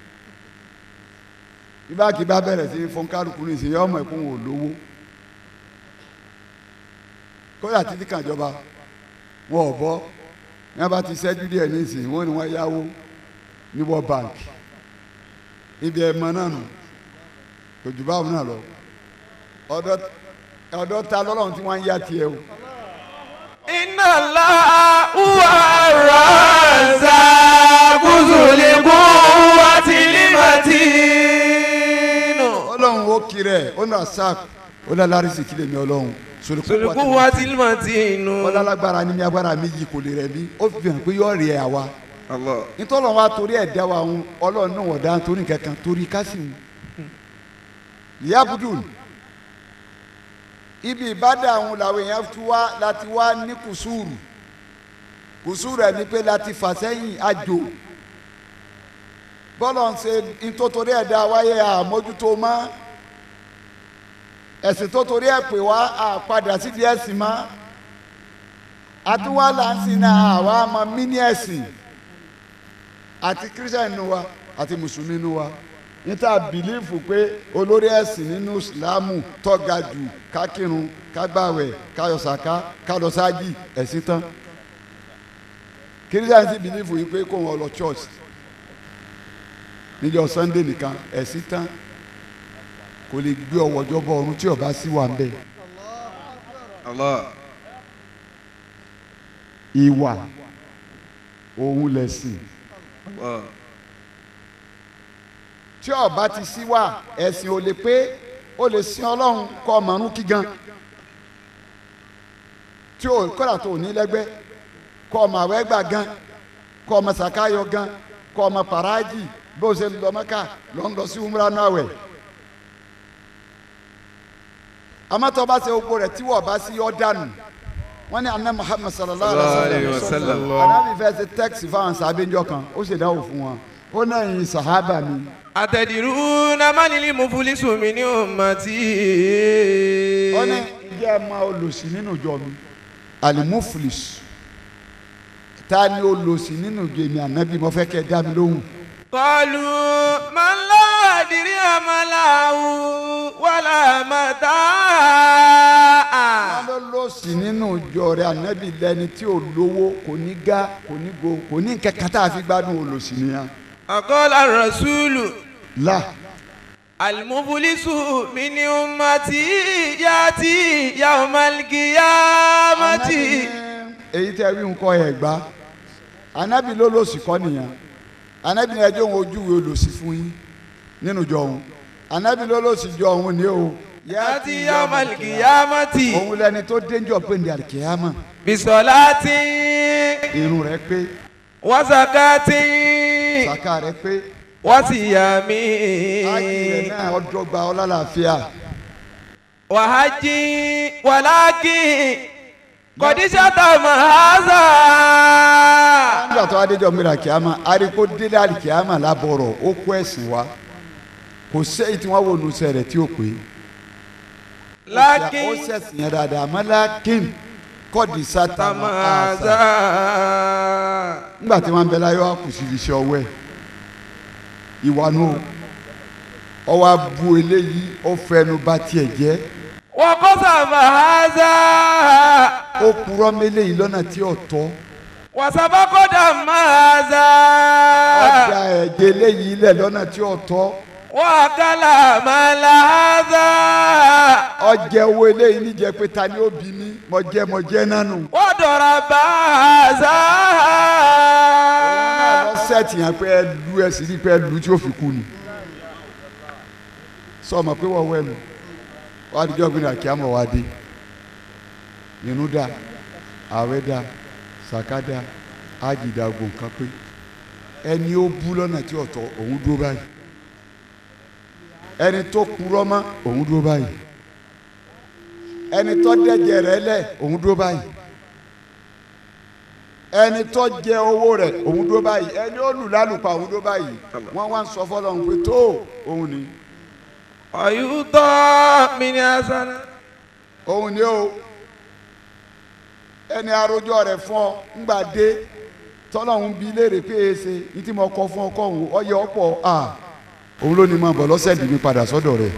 [SPEAKER 5] bí báńkì bá bẹ̀rẹ̀ sí fún kálukú ní ìsìn ọmọ ẹ̀kún wò lówó kódà títí kan jọba wọn ò bọ́ ní wọn bá ti ṣẹ́jú díẹ̀ ní ìsìn wọn ni wọ́n yáwó ní world bank ibi ẹ̀ mọ náà nù kò jù báwọn náà lọ ọ̀dọ̀ ọ̀dọ̀ ta lọ́lọ́run tí wọ́n ń yá tiẹ̀ o.
[SPEAKER 1] إن الله هو الرزاق ذو القوة المتين
[SPEAKER 5] ọlọ́run ó kiri ẹ̀ ó nà sack ó lọ lárísì kílẹ̀ mi ọlọ́run
[SPEAKER 1] ذو القوة المتين
[SPEAKER 5] ó lálágbára ní mi agbára méjì kò lè rẹ̀ mí ó fi hàn pé yóò rí ẹ̀ àwa
[SPEAKER 1] الله
[SPEAKER 5] nítorí wa torí ẹ̀ dá wa ń ọlọ́run náà wọ̀ dá torí kankan torí kásìmù yabudul ibi ìbádà àwọn làwọn èèyàn ti wá láti wá ní kùsùrù kùsùrù ẹ̀ ní pé láti fà sẹ́yìn àjò bọ́lọ̀ ń ṣe nítorí ẹ̀ dá wáyé àmójútó mọ́ ẹ̀sìn tó torí ẹ̀ pè wá àpadà sídìí ẹ̀sìn mọ́ àtúwá là ń sìn náà àwa mọ mímí ẹ̀sìn àti kírísítẹ̀nì nu wa àti mùsùlùmí nu wa níta bìlífù pé olórí ẹ̀sìn nínú ìsìlámù tọ́ga jù kákírun kágbàwẹ̀ káyọ̀sàká kálọ̀sájì ẹ̀sìn tán kírísítẹ̀nì sì bìlífù yìí pé kó wọn lọ church níjọ́ sunday nìkan ẹ̀sìn tán kò lè gbé ọwọ́jọ́ bọ ọ̀run tí ọba sí wà ń bẹ̀.
[SPEAKER 1] الله
[SPEAKER 5] ìwà òun lẹ̀sìn
[SPEAKER 1] الله
[SPEAKER 5] tí ọba ti sí wà ẹ̀sìn ò lè pé ó lè sin ọlọ́run kọ́ ọmọrún kí gan tí ò kọ́dà tó ní lẹ́gbẹ́ kọ́ ọmọ àwẹ́ gbà gan kọ́ ọmọ sàkáyọ gan kọ́ ọmọ pàrájì bó ṣe lọ mọ́kà lọ́ ń lọ sí umra náà wẹ̀ amátọ́ bá ṣe gbogbo rẹ̀ tí wọ́n bá sí ọ́ dànù wọ́n ní anna muhammad sallallahu alayhi wa sallam anabi fẹ́ ṣe tẹ́kisì fáwọn sábẹ́njọ́ kan ó ṣe dáwọ́ fún wọn ó náà yin sàhábà mi
[SPEAKER 1] أتدرون من المفلس من أمتي
[SPEAKER 5] ó ní jẹ́ ẹ máa olùsí nínú ìjọ mi alimufulis ta ni olòṣì nínú ìjọ èmi ànábì mo fẹ́ kẹ́ ẹ dá mi lóhùn.
[SPEAKER 1] قالوا من لا درهم له ولا متاع
[SPEAKER 5] wọ́n ló lòṣì nínú ìjọ rẹ̀ ànábì lẹ́ni tí ò lówó kò ní gá kò ní go kò ní kẹ̀kẹ́ tá a fi gbádùn olòṣì nìyẹn.
[SPEAKER 1] فقال الرسول
[SPEAKER 5] là
[SPEAKER 1] المفلس من أمتي يأتي يوم القيامة
[SPEAKER 5] Ànábì ní èyí tẹ́ wí nǹkan ẹ̀ gbá ànábì ló lòṣì kọ́ nìyẹn ànábì ní ẹjọ́ òun ojú wo lòṣì fún yín nínú ìjọ òun ànábì ló lòṣì jọ òun ní o.
[SPEAKER 1] يأتي يوم القيامة
[SPEAKER 5] òun lẹni tó dénjọ pé ní àlìkèyàmọ
[SPEAKER 1] بصلاة
[SPEAKER 5] irun rẹ̀ pé
[SPEAKER 1] وزكاة
[SPEAKER 5] sàkà rẹ̀ pé
[SPEAKER 1] وصيام
[SPEAKER 5] ájì rẹ̀ náà ọdọgba ọlálàáfíà
[SPEAKER 1] وحج ولكن قد شتم هذا
[SPEAKER 5] nígbà tó adéjọ mi àlìkèyàmọ ariko délé àlìkèyàmọ lábọrọ ó kó ẹ̀sìn wa kò sẹ́yìn tí wọ́n wò nù sẹ̀rẹ̀ tí ó pé ó
[SPEAKER 1] لكن
[SPEAKER 5] sẹ̀sìn yẹn dáadáa àmọ́ lákìn kọ́ọ̀dì sátà
[SPEAKER 1] شتم
[SPEAKER 5] máa
[SPEAKER 1] هذا
[SPEAKER 5] nígbà tí wọ́n bẹ láyé wá kù sí iṣẹ́ ọwọ́ ẹ̀ ìwà nù ọwọ́ abu eléyìí ó fẹnu bà tiẹ̀ jẹ́
[SPEAKER 1] وقسم هذا
[SPEAKER 5] ó purọ́ mélé yìí lọ́nà tí ò tọ́
[SPEAKER 1] وسبق دم هذا
[SPEAKER 5] ọjà ẹ̀jẹ̀ eléyìí lẹ̀ lọ́nà tí ò tọ́
[SPEAKER 1] وأكل مال هذا
[SPEAKER 5] ọjà owó eléyìí níjẹ́ pé ta ni ó bí mi mo jẹ́ mo jẹ́ nánu.
[SPEAKER 1] وضرب هذا
[SPEAKER 5] sẹ́ẹ̀tì yẹn pé ẹ lu ẹ sì rí pé ẹ lu tí ó fi kú ni sọ ma pé wọ́n wẹ̀ lu wọ́n adijọ́ gbin àkí àmọ̀ wá dé inú da àwẹ̀ da sàká da ájì da gbọ̀n kan pé ẹni ó bú lọ́nà tí ọ̀tọ̀ òun dúró báyìí ẹni tó kúrọ́ mọ́ òun dúró báyìí ẹni tó dẹ́jẹ̀ rẹ̀ lẹ̀ òun dúró báyìí ẹni tó jẹ owó rẹ̀ òun dúró báyìí ẹni ó lù lálùpà òun dúró báyìí wọ́n wá ń sọ fọlọ́run pé tó òun ni
[SPEAKER 1] ويؤتى من حسنة
[SPEAKER 5] òun ni ó ẹni àròjọ rẹ̀ fún ọ ńgbà dé tọ́lọ́hún bí léèrè pé e ṣe ní tí mo kọ fún ọkọ òun ọyẹ ọ̀pọ̀ à òun ló ní máa bọ̀ lọ́sẹ̀ dì mí padà sọ́dọ̀ rẹ̀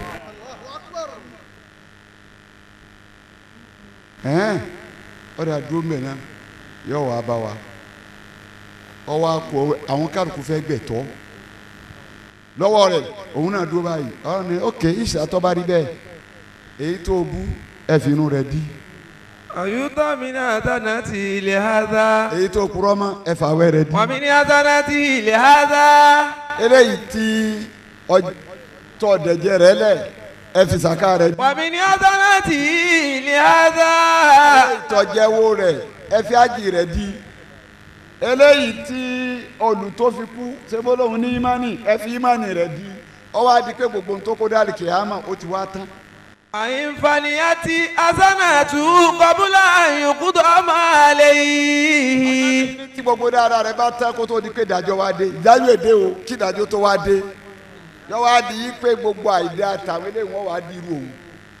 [SPEAKER 5] ẹ̀hẹ́n ọ̀dà dúró mbẹ̀ náà yóò wá bá wa ọwọ́ akọ àwọn kárùkù fẹ́ gbẹ̀tọ́ lọ́wọ́ rẹ̀ òun náà dúró báyìí ọ̀rọ̀ ni ok ìṣàtọ́ bá rí bẹ́ẹ̀ èyí tó bú ẹ̀fì inú rẹ̀ dí
[SPEAKER 1] ويؤتى من حسنته لهذا
[SPEAKER 5] èyí tó purọ́ mọ́ ẹ̀fà wẹ́ rẹ̀ dí
[SPEAKER 1] ومن حسنته لهذا
[SPEAKER 5] eléyìí tí ọtọ̀ dẹ̀jẹ̀ rẹ̀ lẹ̀ ẹ̀fì sàká rẹ̀ dí
[SPEAKER 1] ومن حسنته لهذا
[SPEAKER 5] eléyìí tọ́jẹ́wó rẹ̀ ẹ̀fì ájì rẹ̀ dí eléyìí tí olùtó fi kú sebólóhùn ní ìmánì ẹ̀fì ìmánì rẹ̀ dí ọwọ́ adi pé gbogbo ohun tó kó dálì kìámà ó ti wá tán
[SPEAKER 1] أن فنيت حسناته قبل أن يقضى ما عليه
[SPEAKER 5] tí gbogbo dáadáa rẹ̀ bá tán kó tó di pé ìdájọ́ wá dé ìdájọ́ èdè o kí ìdájọ́ tó wá dé yọ wá di yí pé gbogbo àìdá àtàwọn eléyìí wọ́n wá di irú òun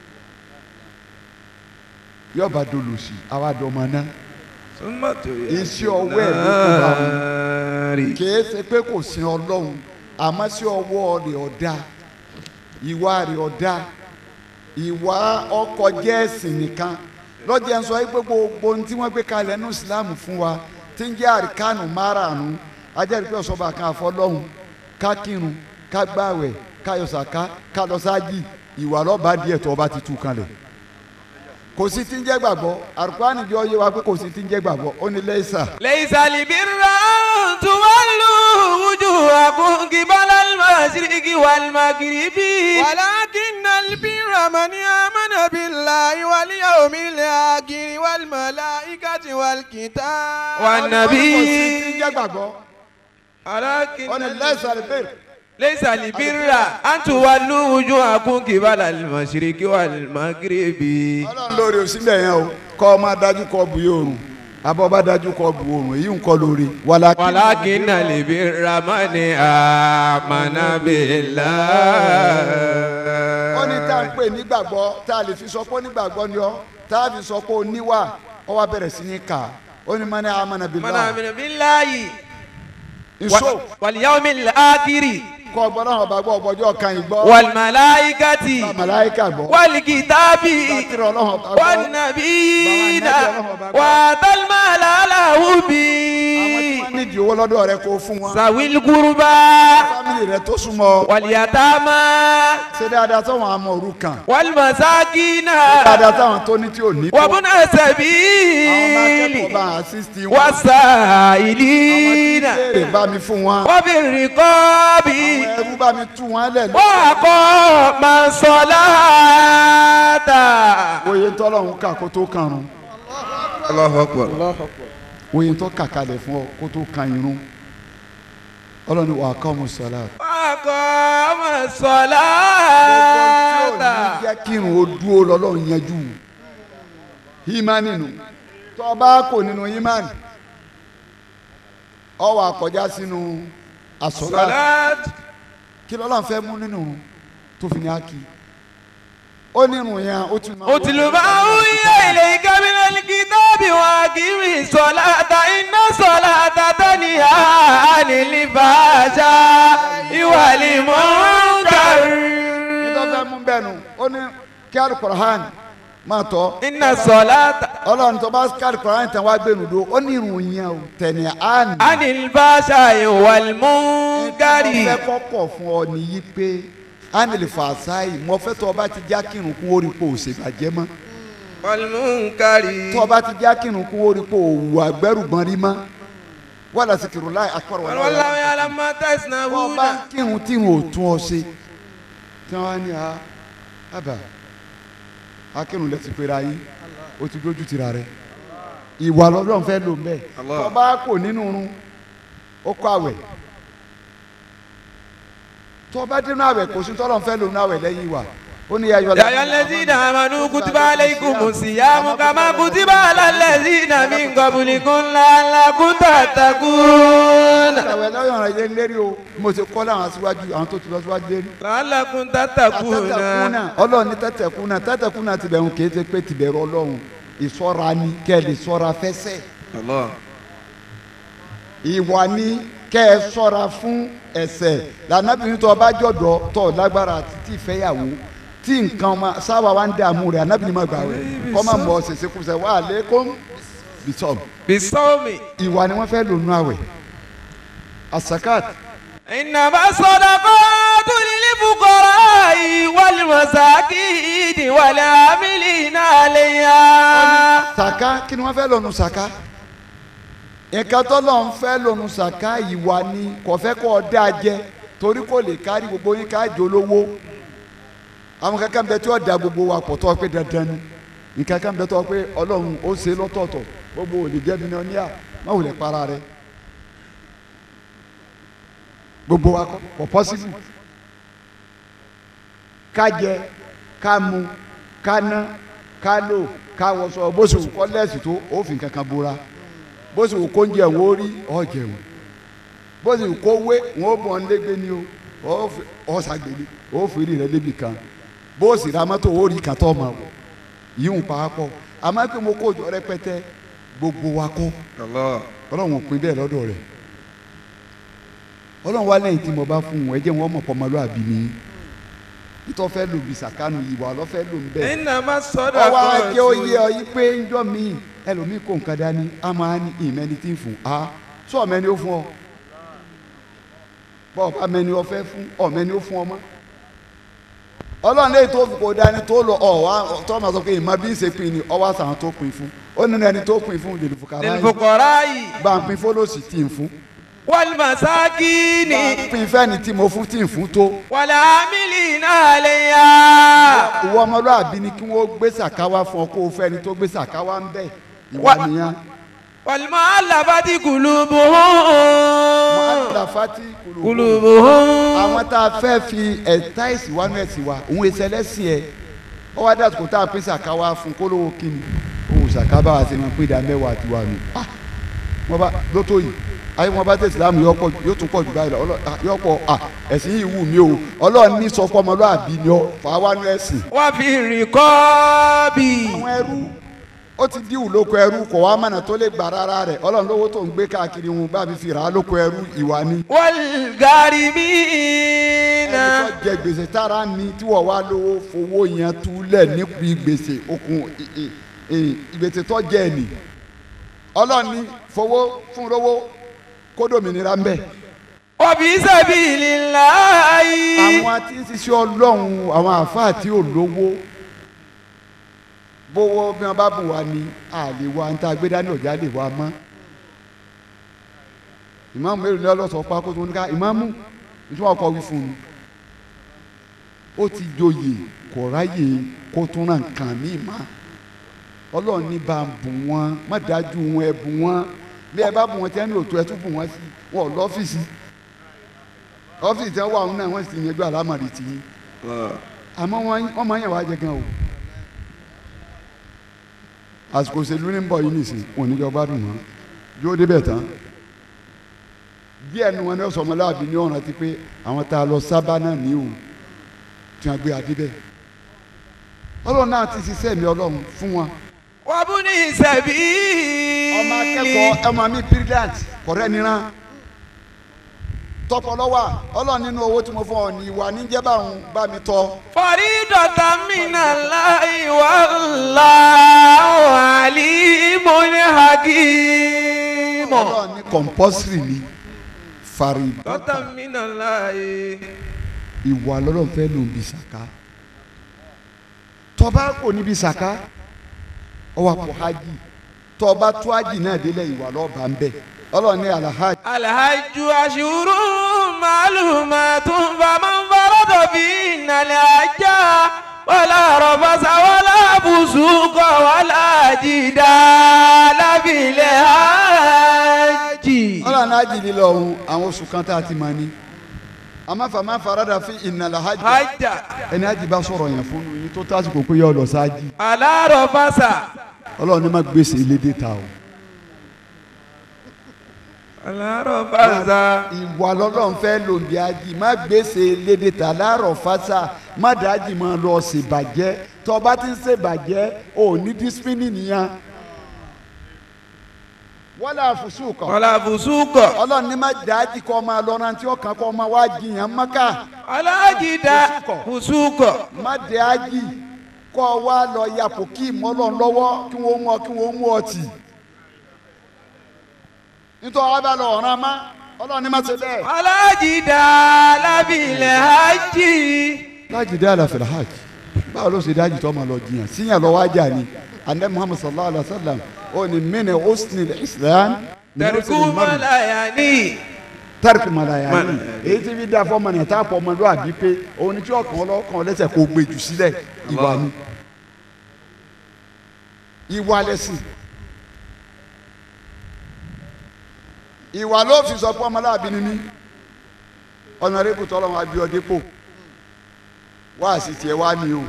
[SPEAKER 5] yọba dolòsì àwa dọ̀mọ náà
[SPEAKER 1] ثم
[SPEAKER 5] iṣẹ́ ọwọ́ ẹ̀ ló kó bá wọn kìí ṣe pé kò sin ọlọ́run àmọ́ sí ọwọ́ rẹ̀ ọ̀dà ìwà rẹ̀ ọ̀dà ìwà ọkọ̀ jẹ́ ẹ̀sìn nìkan lọ́jọ́ ẹ̀ ń sọ pé gbogbo ohun tí wọ́n gbé kalẹ̀ nínú ìsìlámù fún wa tí ń jẹ́ àríkánù márààrún ajẹ́rìí pé ọ̀sọ́ba kan àfọlọ́hún ká kírun ká gbààwẹ̀ ká yọ sàká ká lọ sáájì ìwà lọ́ba díẹ̀ tó ọba ti tú kalẹ̀ kò sí tí ń jẹ́ gbàgbọ́ àrùkánì jọ yé wa pé kò sí tí ń jẹ́ gbàgbọ́ ó ní lẹ́sà
[SPEAKER 1] ليس البر أن تولوا وجوهكم قبل المشرق والمغرب
[SPEAKER 7] ولكن البر من آمن بالله واليوم الآخر والملائكة والكتاب
[SPEAKER 1] والنبي
[SPEAKER 5] kò sí tí ń jẹ́ gbàgbọ́
[SPEAKER 1] ولكن
[SPEAKER 5] ó ní lẹ́sà lè bèrè
[SPEAKER 1] ليس البر أن تولوا وجوهكم قبل المشرق والمغرب
[SPEAKER 5] ọlọ́run lórí òsínlẹ̀ yẹn o kọ́ ọ máa dájú kọ́ bu oòrùn abọ́ bá dájú kọ́ bu oòrùn èyí ń kọ́ lórí wàlákì
[SPEAKER 1] ولكن البر من آمن بالله
[SPEAKER 5] ó ní tá à ń pè nígbàgbọ́ tá a lè fi sọ pé onígbàgbọ́ ni ọ́ tá a fi sọ pé oníwà ọ wá bẹ̀rẹ̀ sí ní kà ó ní mani amana
[SPEAKER 1] من
[SPEAKER 5] billah
[SPEAKER 1] آمن بالله
[SPEAKER 5] nso
[SPEAKER 1] واليوم الآخر
[SPEAKER 5] kọ́ ọgbọ́n náà ọba gbọ́ ọgbọ́jọ́ kan yìí gbọ́
[SPEAKER 1] والملائكة
[SPEAKER 5] màláíkà gbọ́
[SPEAKER 1] والكتاب
[SPEAKER 5] bàtìrì ọlọ́run ọba gbọ́
[SPEAKER 1] والنبيين وآتى المال على
[SPEAKER 5] àwọn tí
[SPEAKER 1] حبه
[SPEAKER 5] wọ́n nídìí owó lọ́dọ̀ rẹ kó fún wọn
[SPEAKER 1] ذوي القربى
[SPEAKER 5] fámìlì rẹ tó súnmọ́
[SPEAKER 1] واليتامى
[SPEAKER 5] ṣe dáadáa táwọn àmọ́ òrukàn
[SPEAKER 1] والمساكين
[SPEAKER 5] dáadáa táwọn tó ní tí ò ní tó
[SPEAKER 1] وابن
[SPEAKER 5] àwọn máa
[SPEAKER 1] السبيل
[SPEAKER 5] kẹ́kọ̀ọ́ bá àṣìṣì wọn àwọn tí
[SPEAKER 1] والسائلين
[SPEAKER 5] ń béèrè bá mi fún wọn
[SPEAKER 1] وفي الرقاب
[SPEAKER 5] àwọn ẹrú bá mi tú wọn lẹ̀
[SPEAKER 1] وأقام الصلاة
[SPEAKER 5] oye tọ́lọ́run kà kó tó kàrún
[SPEAKER 1] الله أكبر
[SPEAKER 5] oye tó kà kalẹ̀ fún ọ kó tó kan irun ọlọ́ni wà á kọ́ mu sọ́lá.
[SPEAKER 1] وأقام
[SPEAKER 5] tí ò ní
[SPEAKER 1] الصلاة
[SPEAKER 5] jẹ́ kírun ó dúró lọ́lọ́run yanjú ìmánì nù tó o bá kò nínú ìmánì ọ wà kọjá sínú àsọlá
[SPEAKER 1] صلاة
[SPEAKER 5] kí lọ́lọ́run fẹ́ mú nínú tó fi ní ákì ó nínú yẹn ó ti máa
[SPEAKER 1] اتل ما أوحي إليك من الكتاب وأقم الصلاة إن الصلاة تنهى عن الفحشاء والمنكر
[SPEAKER 5] nítorí fẹ́ mú bẹ́ẹ̀ nù ó ní kí alukọ̀rọ̀hán máa tọ́
[SPEAKER 1] إن الصلاة
[SPEAKER 5] ọlọ́run tó bá kí alukọ̀rọ̀hán tẹ̀ wá gbẹ̀nu do ó ní irun yẹn o tẹ̀lé àná.
[SPEAKER 1] عن الفحشاء والمنكر
[SPEAKER 5] fẹ́ kọ́kọ́ fún ọ nìyí pé ánìlì fàṣáì mo fẹ́ tó o bá ti já kírun kún orí pò òṣèbàjẹ́ mọ́
[SPEAKER 1] والمنكر
[SPEAKER 5] tó o bá ti já kírun kún orí pò òwò àgbẹ̀rùgbọ́n rí mọ́ wàlá sikiru láì akọrọ wàlá
[SPEAKER 1] والله يعلم ما
[SPEAKER 5] wọ́n
[SPEAKER 1] تصنعون
[SPEAKER 5] bá ń kírun tí wọn ò tún ọ ṣe tí wọ́n á ní a àbá akírun lẹ́sìn pera yín o ti dójú tira rẹ ìwà lọ́dọ̀ fẹ́ lò ń bẹ́ẹ̀ tó o bá kò nínú irun ó kọ́ àwẹ̀ tó o bá dénú àwẹ̀ kò sí tọ́lọ̀ fẹ́ lò nínú àwẹ̀ lẹ́yìn ìwà ó ní ayọ̀
[SPEAKER 1] يا أيها الذين آمنوا كتب عليكم الصيام كما كتب على الذين من قبلكم لعلكم تتقون
[SPEAKER 5] àwẹ̀ lọ́yọ̀ ọ̀rọ̀ yẹn lérí o mo ti kọ́ láwọn aṣíwájú àwọn tó ti lọ síwájú lérí.
[SPEAKER 1] لعلكم تتقون
[SPEAKER 5] tẹ́tẹ̀kúnà ọlọ́run ní tẹ́tẹ̀kúnà tẹ́tẹ̀kúnà ti bẹ̀rù kì í ṣe pé ti bẹ̀rù ọlọ́run ìṣọ́ra ni kẹ́ ẹ lè ṣọ́ra fẹ́sẹ̀.
[SPEAKER 1] الله
[SPEAKER 5] ìwà ni kẹ́ ẹ ṣọ́ra fún ẹ̀ṣẹ̀ lànàbìnrin tó bá jọ̀dọ̀ tó lágbára àti tí ìfẹ́yàwó tí nǹkan ma sábà wá ń dààmú rẹ̀ ànábìnrin máa gbà rẹ̀ kọ́ máa mọ̀ ṣèṣe kúṣẹ̀ wà á lé kó bìtọ́m
[SPEAKER 1] بالصوم
[SPEAKER 5] ìwà ni wọ́n fẹ́ lò nú àwẹ̀ asakat
[SPEAKER 1] إنما الصدقات للفقراء والمساكين والعاملين عليها
[SPEAKER 5] saka kí ni wọ́n fẹ́ lò nú saka nǹkan tó lọ́n fẹ́ lò nú saka ìwà ni kò fẹ́ kó o dá jẹ torí kò lè kárí gbogbo yín ká jẹ olówó àwọn kankan bẹ tí wọ́n da gbogbo wa pọ̀ tó pé dandan ni nǹkan kan bẹ tó pé ọlọ́run ó ṣe lọ́tọ̀ọ̀tọ̀ gbogbo ò lè jẹ́ mílíọ̀nìyà má wulẹ̀ para rẹ̀ gbogbo wa kọ́ kò pọ́sibú ká jẹ ká mu ká ná ká lò ká wọṣọ bó ṣe wù kọ́ lẹ́sì tó ó fi kankan bora bó ṣe wù kó ń jẹun ó rí ọ jẹun bó ṣe wù kó wé wọn ó bọ̀ ọ́n légbé ni o ó fi- ó ṣàgbélé ó fi rí rẹ débi kan bó sì ra mọ́tò ó rí kàtọ́ ọmọ wọ̀ yíwùn pàápọ̀ àmọ́ pé mo kó jọ rẹpẹtẹ gbogbo wa kọ́ ọlọ́run ò pín bẹ́ẹ̀ lọ́dọ̀ rẹ̀ ọlọ́run wá lẹ́yìn tí mo bá fún wọn ẹ jẹ́ wọn mọ̀ pọ́nmọ́lúàbí ni ìtọ́ fẹ́ lò bí sàkánù ìwà ọlọ́fẹ́ lò ń bẹ́ẹ̀
[SPEAKER 1] إنما
[SPEAKER 5] ọwọ́
[SPEAKER 1] الصدقات
[SPEAKER 5] ajé oyè ọ yí pé njọ́ mi ẹlòmíì kò nǹkan dání a máa ní ìmẹ́ni tí ń fún a sọ ọ̀mẹ́ni ó fún ọ bọ́ ọba mẹ́ni ọ fẹ́ fún ọ̀mẹ́ni ó fún ọ mọ́ ọlọ́run lẹ́yìn tó fi kó dání tó lọ ọ̀ wá tó máa sọ pé ìmọ̀ bí ń ṣe pin ni ọwọ́ àtàwọn tó pin fún ó nínú ẹni tó pin fún lè fún kàrá yìí
[SPEAKER 1] للفقراء
[SPEAKER 5] bá ń pin fọlọ́sì tí ń fún
[SPEAKER 1] والمساكين
[SPEAKER 5] bá ń pin fẹ́ni tí mo fún tí ń fún tó
[SPEAKER 1] والعاملين عليها
[SPEAKER 5] ìwọ ọmọlúwàbí ni kí wọ́n gbé sàkáwá fún ọ kó o fẹ́ni tó gbé sàkáwá ń bẹ̀ ìwà
[SPEAKER 1] Wá-
[SPEAKER 5] nìyẹn.
[SPEAKER 1] والمؤلفة قلوبهم
[SPEAKER 5] alafati kulubu
[SPEAKER 1] قلوبهم
[SPEAKER 5] àwọn tá a fẹ́ fi ẹ̀ta ìsìwánú ẹ̀sìn wa òun èsì ẹlẹ́sìn ẹ̀ ọ wá dàtí kò tá a pín sàká wa fún kólówó kíni òun sàká bá wa ṣe máa pín ìdá mẹ́wàá àti wa nù ah wọ́n bá lótó yìí ayé wọn bá tẹ̀ sílámù yóò pọ̀ yóò tún pọ̀ jù báyìí lọ ọlọ́ ah, yóò pọ̀ ah ẹ̀sìn yìí wù mí o ọlọ́run ní sọ fún ọmọlúwàbí ni ọ fà wá nú ẹ̀sìn.
[SPEAKER 1] وفي الرقاب
[SPEAKER 5] àwọn ẹrú ó ti díwù lóko ẹrú kò wá mọ̀nà tó lè gbà rárá rẹ̀ ọlọ́run lówó tó ń gbé káàkiri wọn bá mi fi rà á lóko ẹrú ìwà ni.
[SPEAKER 1] والغارمين
[SPEAKER 5] ẹni tó jẹ gbèsè tára ni tí wọ́n wá lówó fowó yẹn túlẹ̀ níbi gbèsè okùn ì- ì- ì- ìgbèsè tó jẹ ẹ̀ nì ọlọ́run ní fowó fún lówó kódòmìnira ń bẹ̀.
[SPEAKER 1] وفي سبيل الله
[SPEAKER 5] àwọn tí ń ṣiṣẹ́ ọlọ́run àwọn àáfàá tí ò lówó bówó bí wọ́n bá bù wá ní àlè wa ń tá a gbé dání ọ̀já lè wá mọ́ ìmáàmù mélòó ni ọlọ́sọ̀ pa kó tó ní ká ìmáàmù nítorí wọn kọ́ wí fún un ó ti joyè kò ráyè kó tún ràn kàn mí má ọlọ́run ní bá ń bù wọ́n má dájú wọn ẹ bù wọ́n bí ẹ bá bù wọ́n tí ẹni òtún ẹ tún bù wọ́n sí wọn ò lọ́fíìsì ọ́fíìsì tí wọ́n wà wọn náà wọ́n sì ti yanjú àlámọ̀rí tì yín àmọ́ wọ́n wọ́n máa ń yàn wá jẹ gan o àsìkò òṣèlú ní bọ̀ yìí nìsín òní jọ gbádùn mọ́ yóò débẹ̀ tán díẹ̀ nu wọn ní ọ̀sán ọmọláàbí ní ọ̀ràn ti pé àwọn tá a lọ sábà náà ní o tí wọ́n gbé adé bẹ́ẹ̀ ọlọ́run náà ti ṣiṣẹ́ mi ọlọ́run fún wọn
[SPEAKER 1] وابن
[SPEAKER 5] ọmọ
[SPEAKER 1] سبيل
[SPEAKER 5] akẹ́kọ̀ọ́ ọmọ mi brilliant kọ̀rẹ́ níran tọpọlọwà ọlọ́run nínú owó tí mo fún ọ ní ìwà níjẹba òun bá mi tọ́
[SPEAKER 1] فريضة من الله والله عليم حكيم
[SPEAKER 5] ọlọ́run ní compulsory ni fari
[SPEAKER 1] فريضة من الله
[SPEAKER 5] ìwà lọ́lọ́run fẹ́ lòun bí sàká tọba kò níbi sàká ọwọ́ àpò hajj tọba tó hajj náà délẹ̀ ìwà lọ́ọ̀bà ń bẹ̀ ọlọ́run ní alahaj
[SPEAKER 1] الحج أشهر معلومات فمن فرض فيهن الحج ولا رفث ولا فسوق ولا جدال في الحج
[SPEAKER 5] ọlọ́run hajj lílọ ọ̀hún àwọn oṣù kan tá a ti mọ̀ ni amáfàmá farada fi ìnàlá hajj
[SPEAKER 1] حج
[SPEAKER 5] ẹni hajj bá sọ̀rọ̀ yẹn fún yín tó tásìkò pé yọ ọ lọ sáájì
[SPEAKER 1] على رفث
[SPEAKER 5] ọlọ́run ní má gbèsè ilédè ta o
[SPEAKER 1] على رفث
[SPEAKER 5] ìwà lọ́lọ́run fẹ́ lò bí hajj má gbèsè ilédè ta láàrọ̀ fásá má dájì máa lọ ṣèbàjẹ́ tó o bá ti ń ṣèbàjẹ́ o ò ní dísípínì nìyẹn wọ́lá àfùsùkọ̀
[SPEAKER 1] ولا فسوق
[SPEAKER 5] ọlọ́run ní má dájì kọ́ máa lọ rántí ọkàn kọ́ máa wá jiyàn mọ́ká
[SPEAKER 1] ولا جدال فسوق
[SPEAKER 5] má dájì kọ́ wá lọ yapò kí ìmọ̀lọ́run lọ́wọ́ kí wọ́n mú ọ kí wọ́n mú ọ tì nítorí wọ́n bá lọ ọ̀ràn má ọlọ́run ní má ṣe bẹ́ẹ̀.
[SPEAKER 1] ولا جدال في الحج
[SPEAKER 5] láti dé àlàfẹ́ hajj báwo ló ṣe dájú tó máa lọ jiyàn síyàn lọ wájà ni anabi muhammad sallallahu alaihi wa sallam ó ní mini husni islam
[SPEAKER 1] تركوا ما لا يعني
[SPEAKER 5] tẹ́rìkì malaya ni èyí tí fi dá fọmọ ní ẹ̀ta pọ̀ ọmọdé àbí pé òun ni tí ọkàn ọlọ́kàn lẹ́sẹ̀ kó gbé jù sílẹ̀ ìwà ni ìwà lẹ́sìn ìwà ló fi sọ pé ọmọláàbí ni mí ọ̀nà rẹ́bù tọ́lọ́wọ́n abiodépò wá sí tiẹ̀ wá ní o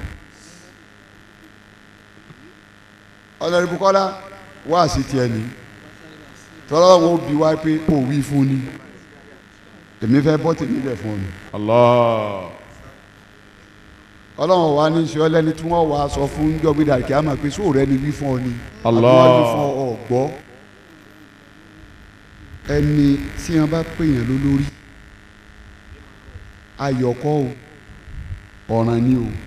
[SPEAKER 5] ọ̀nà rẹ́bù kọ́lá wá sí tiẹ̀ ní tọ́lọ́wọ́n ó bi wá pé kò wí fún ni èmi fẹ́ bọ́ tèmi lẹ̀ fún mi
[SPEAKER 2] Allah.
[SPEAKER 5] ọlọ́run wa ní sọ lẹ́ni tí wọ́n wàá sọ fún jọ́gbìdà kí a máa pe sóò rẹ ni wí fún ọ ni
[SPEAKER 2] Allah.
[SPEAKER 5] àbí wọ́n wí fún ọ gbọ́ ẹni tí wọ́n bá pèèyàn lólórí ayọ̀kọ́ o ọ̀ràn ni o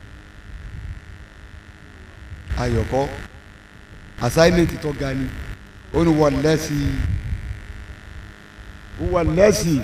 [SPEAKER 5] ayọ̀kọ́ assignment tó ga ni ó ní wọ́n lẹ́sì wọ́n lẹ́sì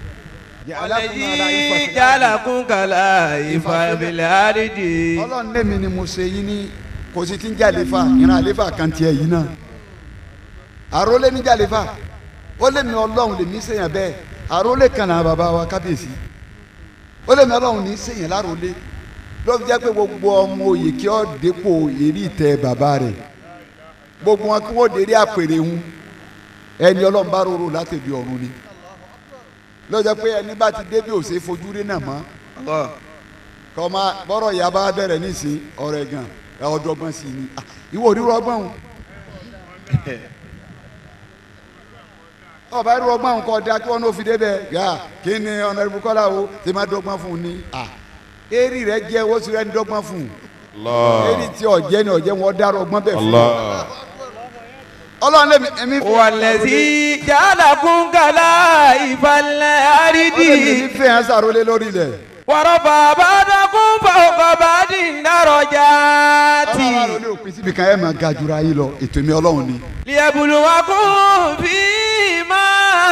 [SPEAKER 1] الذي جعلكم خلائف في الأرض
[SPEAKER 5] ọlọ́run lẹ́mi ni mo ṣe yín ní kò sí ti ń jàlefa ìran àlefa kan tiẹ̀ yìí náà àrólé ní jàlefa ó lé mi ọlọ́run lèmi sèyàn bẹ́ẹ̀ àrólé kan náà bàbá wa kábíyèsí ó lé mi ọlọ́run ní sèyàn lárólé ló fi jẹ́ pé gbogbo ọmọ òye kí ọ́ dépò èrí ìtẹ́ bàbá rẹ̀ gbogbo wọn kí wọ́n dérí àpèrè ń ẹni ọlọ́run bá rorò látẹ̀bí ọ̀run ni ló jẹ́ pé ẹni bá ti débi òsè fojú rí náà mọ́ kọ́má bọ́rọ̀ ìyá bá bẹ̀rẹ̀ nísìn ọ̀rẹ́ gan ẹ ọdọ́gbọ́n sí ni Ah, ìwọ ò ní rọgbọ́n o ọba irú ọgbọ́n kọ́ da kí wọ́n ní òfin débẹ̀ yá kí ni ọ̀nà ìbùkọ́lá o tí ma dọ́gbọ́n fún un ní à eré rẹ jẹ́ owó sí rẹ ní dọ́gbọ́n fún un
[SPEAKER 2] Allah.
[SPEAKER 5] èyí tí ọ̀jẹ́ ni ọ̀jẹ́ wọn dárò ọgbọ́n bẹ́ẹ̀ fún
[SPEAKER 2] Allah.
[SPEAKER 5] ọlọ́run lèmi èmi fi
[SPEAKER 1] والذي جعلكم خلائف الأرض
[SPEAKER 5] ọlọ́run mi fẹ́ hàn sàrólé lórí ilẹ̀
[SPEAKER 1] ورفع بعضكم فوق بعض درجات
[SPEAKER 5] ọlọ́run wa ló ní òpin síbi kan ẹ̀ máa ga jura yín lọ ètò mi ọlọ́run ni
[SPEAKER 1] ليبلوكم فيما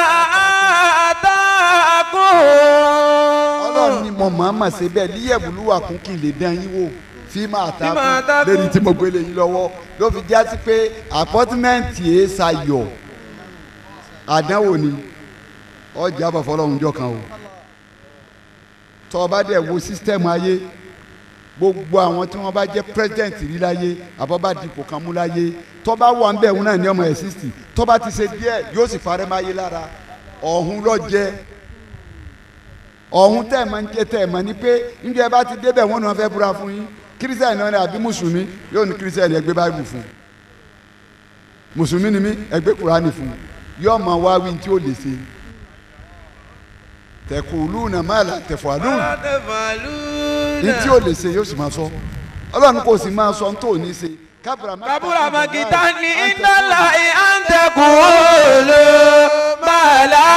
[SPEAKER 5] ọlọ́run
[SPEAKER 1] آتاكم
[SPEAKER 5] ni mo máa ma ṣe bẹ́ẹ̀ líyẹ̀bùlúwà kún kí n lè dán yín wò fíìmù
[SPEAKER 1] Fíìmù
[SPEAKER 5] àtàkùn
[SPEAKER 1] àtàkùn.
[SPEAKER 5] lórí tí mo gbélé yín lọ́wọ́ ló fi já sí pé àpọ́tímẹ́ǹtì ẹ̀ ṣayọ̀ àdánwò ni ọjà bọ̀ fọlọ́run jọ kan o tọ́ ọ bá dẹ̀ wo sísítẹ́ẹ̀mù ayé gbogbo àwọn tí wọ́n bá jẹ́ president rí láyé àbọ̀ bá dipò kan mú láyé tọ́ bá wà ń bẹ̀ wọn náà ní ọmọ ẹ̀ sixty tọ́ bá ti ṣe díẹ̀ yóò sì parẹ́ máyé lára ọ̀hún lọ jẹ́ ọ̀hún tẹ̀ máa ń jẹ́ tẹ̀ máa ní pé níjẹ́ bá ti débẹ̀ wọ́n ní wọ́n fẹ́ búra fún yín kírísítẹ́nì náà ni àbí mùsùlùmí yóò ní kírísítẹ́nì ẹgbẹ́ báyìí fún mùsùlùmí ni mí ẹgbẹ́ kùránì fún yóò máa wá wí tí ó lè ṣe tẹ̀kùlùnà máa là tẹ̀fọ̀lùn ní tí ó lè ṣe yóò sì máa sọ ọlọ́run kò sì máa sọ ní tó ní ṣe kábùrà má
[SPEAKER 1] كبر مقتا عند الله أن تقولوا ما لا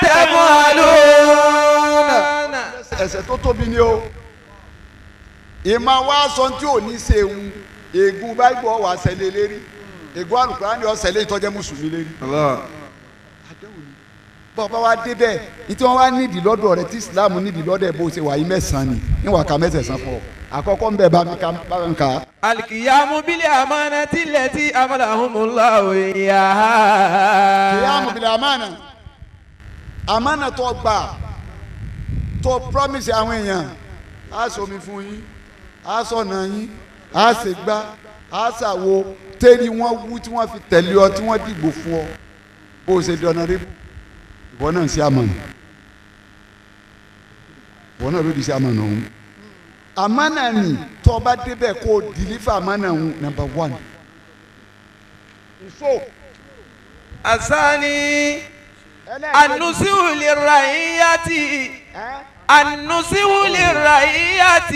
[SPEAKER 1] تفعلون
[SPEAKER 5] ẹ̀ṣẹ̀ tó tóbi ni o ìmọ̀ wa sọ tí ò ní ṣe ewu ègún báyìí wà sẹ́lẹ̀ lérí ègún àlùkùránì ọ̀sẹ̀lẹ̀ ìtọ́jẹ́ mùsùlùmí lérí. bọ́ọ̀ bá wa débẹ̀ ní tí wọ́n wá nídìí lọ́dọ̀ rẹ tí islam nídìí lọ́dọ̀ ẹ̀ bó ṣe wà yí mẹ́sàn-án ni níwà ká mẹ́sàn-án fọ́ àkọ́kọ́ ń bẹ̀ bá mi ká bá mi kà á.
[SPEAKER 1] القيام بالأمانة التي أمرهم الله إياها
[SPEAKER 5] ìyáàmù bìlẹ̀ àmàna àmàna tó gbà tó promise àwọn èèyàn á sọmi fún yín á sọ̀nà yín á ṣègbà á ṣàwo tẹ́lẹ̀ wọ́n wú tí wọ́n fi tẹ̀lé ọ tí wọ́n dìbò fún ọ bó o ṣe di ọ̀nà rébù ìwọ náà ń ṣe àmàna ìwọ náà ló di ṣe àmàna ọ̀hún àmàna ni tó o bá débẹ̀ kó o deliver àmàna ọ̀hún number one. so
[SPEAKER 1] الثاني النسو للرعية النسو للرعية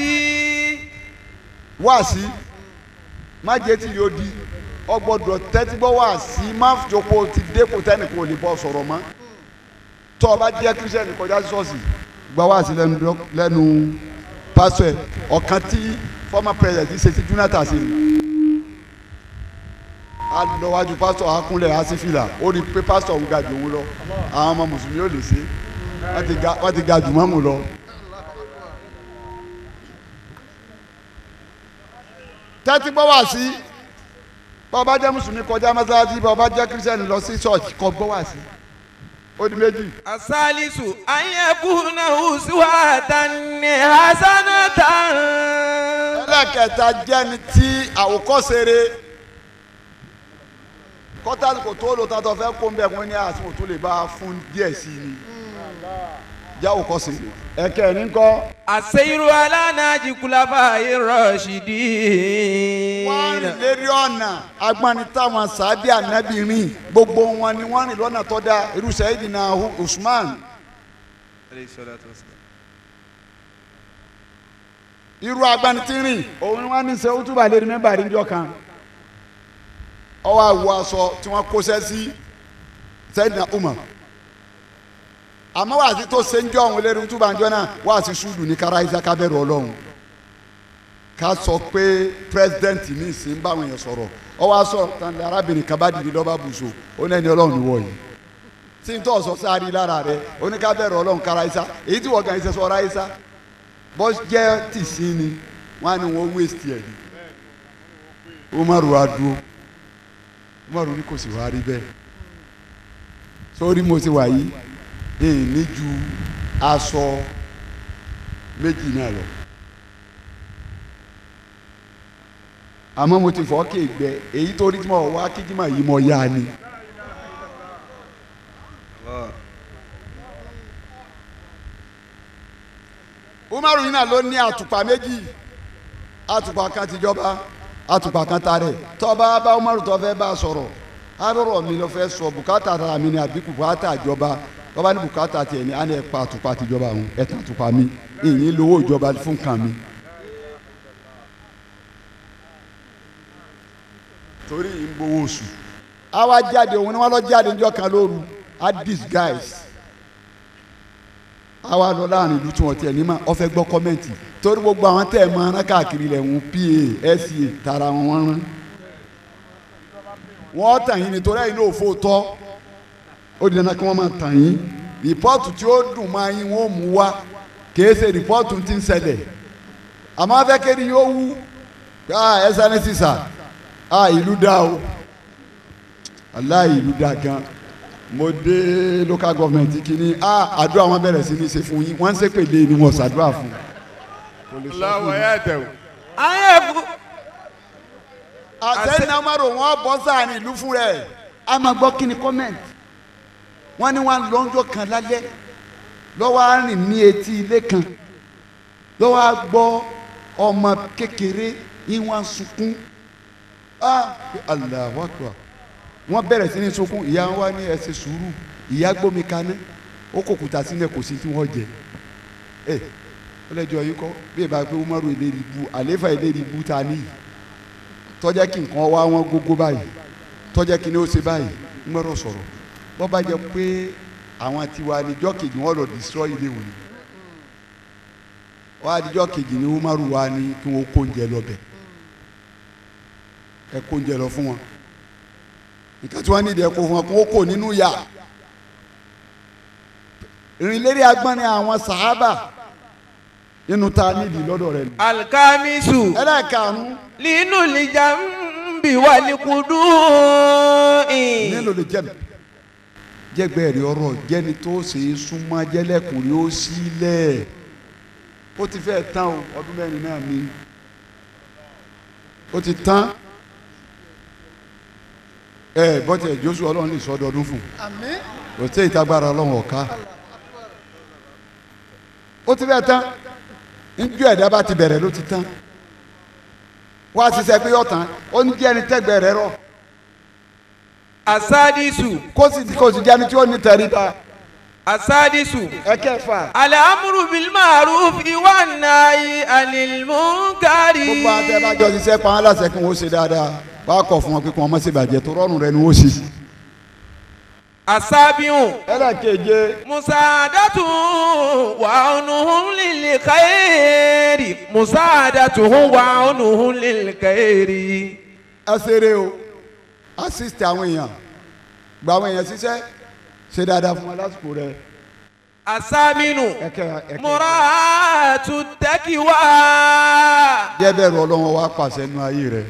[SPEAKER 5] wáàsí má jẹ́ tí yóò di ọgbọ́dọ̀ tẹ́tí gbọ́ wáàsí má jókòó ti dépò tẹ́nìkan ò lè bọ́ sọ̀rọ̀ mọ́ tó o bá jẹ́ kírísítẹ́nì kọjá sí ṣọ́ọ̀ṣì gba wáàsí lẹ́nu dọ́- lẹ́nu pásítọ̀ ẹ̀ ọ̀kan tí former president ṣe sí Jonathan sí ni a lọ wájú pásítọ̀ akúnlẹ̀ asífìlà ó rí i pé pásítọ̀ ń ga jù òun lọ àwọn ọmọ mùsùlùmí ò lè ṣe wọ́n ti ga- wọ́n ti ga jù mọ́mù lọ. tẹ́tí gbọ́ wá sí bá ọba jẹ́ mùsùlùmí kọjá mọ́sálásí bá ọba jẹ́ kírísítẹ́nì lọ sí ṣọ́ọ̀ṣì kọ́ gbọ́ wá sí ó di méjì.
[SPEAKER 1] الثالث أن يكون أسوة حسنة
[SPEAKER 5] ẹlẹ́kẹta jẹ́ni tí àwòkọ́ṣe rẹ̀ kọ́tàlì kò tó lò tàtọ̀ fẹ́ kó ń bẹ̀ wọ́n ní àsìkò tó lè bá a fún díẹ̀ sí i ni jẹ́ àwòkọ́ṣe rẹ̀ ẹ̀kẹ́ ní kọ́
[SPEAKER 1] السير على ناجي خلفاء
[SPEAKER 5] wọ́n
[SPEAKER 1] الراشدين
[SPEAKER 5] rìn lérí ọ̀nà agbani táwọn sàábì ànábì rìn gbogbo wọn ni wọ́n rìn lọ́nà tó dáa irú Sayyidina Usman irú agbani tí ń rìn òun ni wọ́n ní sẹ́ ó túbà lérí mẹ́bà rí njọ́ kan ọwọ́ àwọ̀ aṣọ tí wọ́n kó sẹ́ sí Sayyidina Umar àmọ́ wàásù tó ṣe ń jọ òun lérí túbà njọ́ náà wàásù sùdù ní kára isaka bẹ̀rù ọlọ́run ká sọ pé president ní ìsìn báwọn èèyàn sọ̀rọ̀ ọ wá sọ tán lé arábìnrin kan bá dìde lọ́ba bùsọ̀ ó ní ẹni ọlọ́run ní wọ̀nyí tí n tọ́ sọ sáré lára rẹ ó ní ká bẹ̀rẹ̀ ọlọ́run kára isa èyí tí wọ́n gan iṣẹ́ sọ ra isa bọ́ jẹ́ tìsí ni wọ́n á ní wọ́n waste ẹ̀ ni umaru wa dúró umaru ní kò sì wá rí bẹ́ẹ̀ sórí mo ti wà yìí èyí ní ju aṣọ méjì náà lọ. àmọ́ mo ti fọ́ kéègbẹ èyí tó rí tí mo wá kíjímọ̀ yìí mo yá ni. umaru yìí náà ló ní àtùpà méjì àtùpà kan tìjọba àtùpà kan tarẹ̀ tọ́ba bá umaru tó fẹ́ bá a sọ̀rọ̀ arọ̀rọ̀ mi ló fẹ́ sọ bùkátà ara mi ni àbí bùkátà ìjọba tọ́ba ní bùkátà tiẹ̀ ní àná ẹ̀ pa àtùpà tìjọba àwọn ẹ̀ tà àtùpà mi ìyìn lówó ìjọba fún kan mi torí ìgbowó oṣù àwa jáde òun ni wọ́n lọ jáde níjọ́ kan lóru a disguise àwa lọ láàrin ìlú tí wọ́n tiẹ̀ ní ma ọ fẹ́ gbọ́ kọ́mẹ́ǹtì torí gbogbo àwọn tẹ̀ mọ́ ara káàkiri lẹ̀ ń pa sa tara wọn wọ́n rán wọ́n tàn yín nítorí ẹ̀yin náà fò tọ́ ó di dandan kí wọ́n máa tàn yín rìpọ́ọ̀tù tí ó dùn máa yín wọ́n mú wá kìí ṣe rìpọ́ọ̀tù tí ń ṣẹlẹ̀ àmọ́ afẹ́kẹ́rì yóò wú ah ẹ̀sán ní sísà ah ìlú dá o aláì ìlú dá gan mo dé local government kìíní ah àdúrà wọn bẹ̀rẹ̀ sí ní ṣe fún yín wọ́n ń ṣépèlé ni wọ́n ṣàdúrà fún kò lè sọ fún
[SPEAKER 2] aláwọ̀
[SPEAKER 5] yín.
[SPEAKER 2] ẹ̀ tẹ̀ o.
[SPEAKER 1] ayé kú.
[SPEAKER 5] àtẹ̀yìn náà máa rò wọ́n bọ́ sáàrin ìlú fún rẹ̀ a máa gbọ́ kí ni comment wọ́n ní wọ́n lọ́njọ́ kan lálẹ́ lọ́wọ́ á rìn ní etí ilé kan lọ́wọ́ á gbọ́ ọmọ kékeré yín wọ́n á sunkún ah Allahu Akbar wọ́n bẹ̀rẹ̀ sí ní sunkún ìyá wa ní ẹ ṣe sùúrù ìyá gbómi kaná ó kò kùtà sílẹ̀ kò sí tí wọ́n jẹ ẹ ọlẹ́jọ́ yìí kọ́ bí ẹ bá gbé umaru ìlérí bu àléfà ìlérí bu ta níyì tọ́jà kí nǹkan wá wọn gógó báyìí tọ́jà kí ni ó ṣe báyìí ń gbọ́dọ̀ sọ̀rọ̀ bọ́ bá jẹ pé àwọn tiwa níjọ́ kejì wọn lọ destroy ilé wọn ni wọ́n adijọ́ kejì ni umaru wa ni kí wọ́n kó oúnjẹ lọ bẹ̀ ẹ kó oúnjẹ lọ fún wọn nǹkan tí wọ́n ní ìdí ẹ kó fún wọn kó kó nínú yà ìrìnlérí agbọ́n ni àwọn sàhábà nínú ta nídìí lọ́dọ̀ rẹ̀ ni
[SPEAKER 1] alikamisu
[SPEAKER 5] ẹlẹ́ẹ̀karùn-ún
[SPEAKER 1] linu lijambi walikudu.
[SPEAKER 5] nílò lè jẹ́ jẹ́gbẹ́ rẹ̀ ọ̀rọ̀ jẹ́ni tó ṣe é súnmọ́ jẹ́lẹ́kùnrin ó sílẹ̀ ó ti fẹ́ tán o ọdún mẹ́rin náà ni ó ti tán ẹ bọ́tẹ̀ Jóṣù ọlọ́run lè sọ ọdọọdún fún
[SPEAKER 6] àmín
[SPEAKER 5] kò sí ìtagbára ọlọ́run ọ̀ka ó ti fẹ́ tán njọ́ ẹ̀dá bá ti bẹ̀rẹ̀ ló ti tán wá ṣiṣẹ́ pé ọ̀tán ó ní jẹ́ ẹni tẹ́gbẹ́ rẹ̀ rọ̀
[SPEAKER 1] asadisu
[SPEAKER 5] kó sì kó sì jẹ́ ẹni tí ó ní tẹríba
[SPEAKER 1] asadisu
[SPEAKER 5] ẹ̀kẹfà
[SPEAKER 1] alamuru bilmarufi wa nayi anil munkari.
[SPEAKER 5] gbogbo àtẹ bá jọ ṣiṣẹ́ pa án láṣẹ kí wọ́n ṣe dáadáa bá kọ̀ fún wọn pé kí wọ́n má ṣe bàjẹ́ tó rọrùn rẹ ni wọ́n ṣe.
[SPEAKER 1] asabiun
[SPEAKER 5] ẹlẹ́keje
[SPEAKER 1] musaadatu wa onuhun lili kairi musaadatu wa onuhun lili kairi.
[SPEAKER 5] ẹ ṣeré o assist àwọn èèyàn gba àwọn èèyàn ṣiṣẹ́ ṣe dáadáa fún wọn lásìkò rẹ
[SPEAKER 1] asaminu
[SPEAKER 5] ẹkẹ ẹkẹ
[SPEAKER 1] muratu tẹkiwa.
[SPEAKER 5] jẹ́ bẹ̀rù ọlọ́run wa pàṣẹ nínú ayé rẹ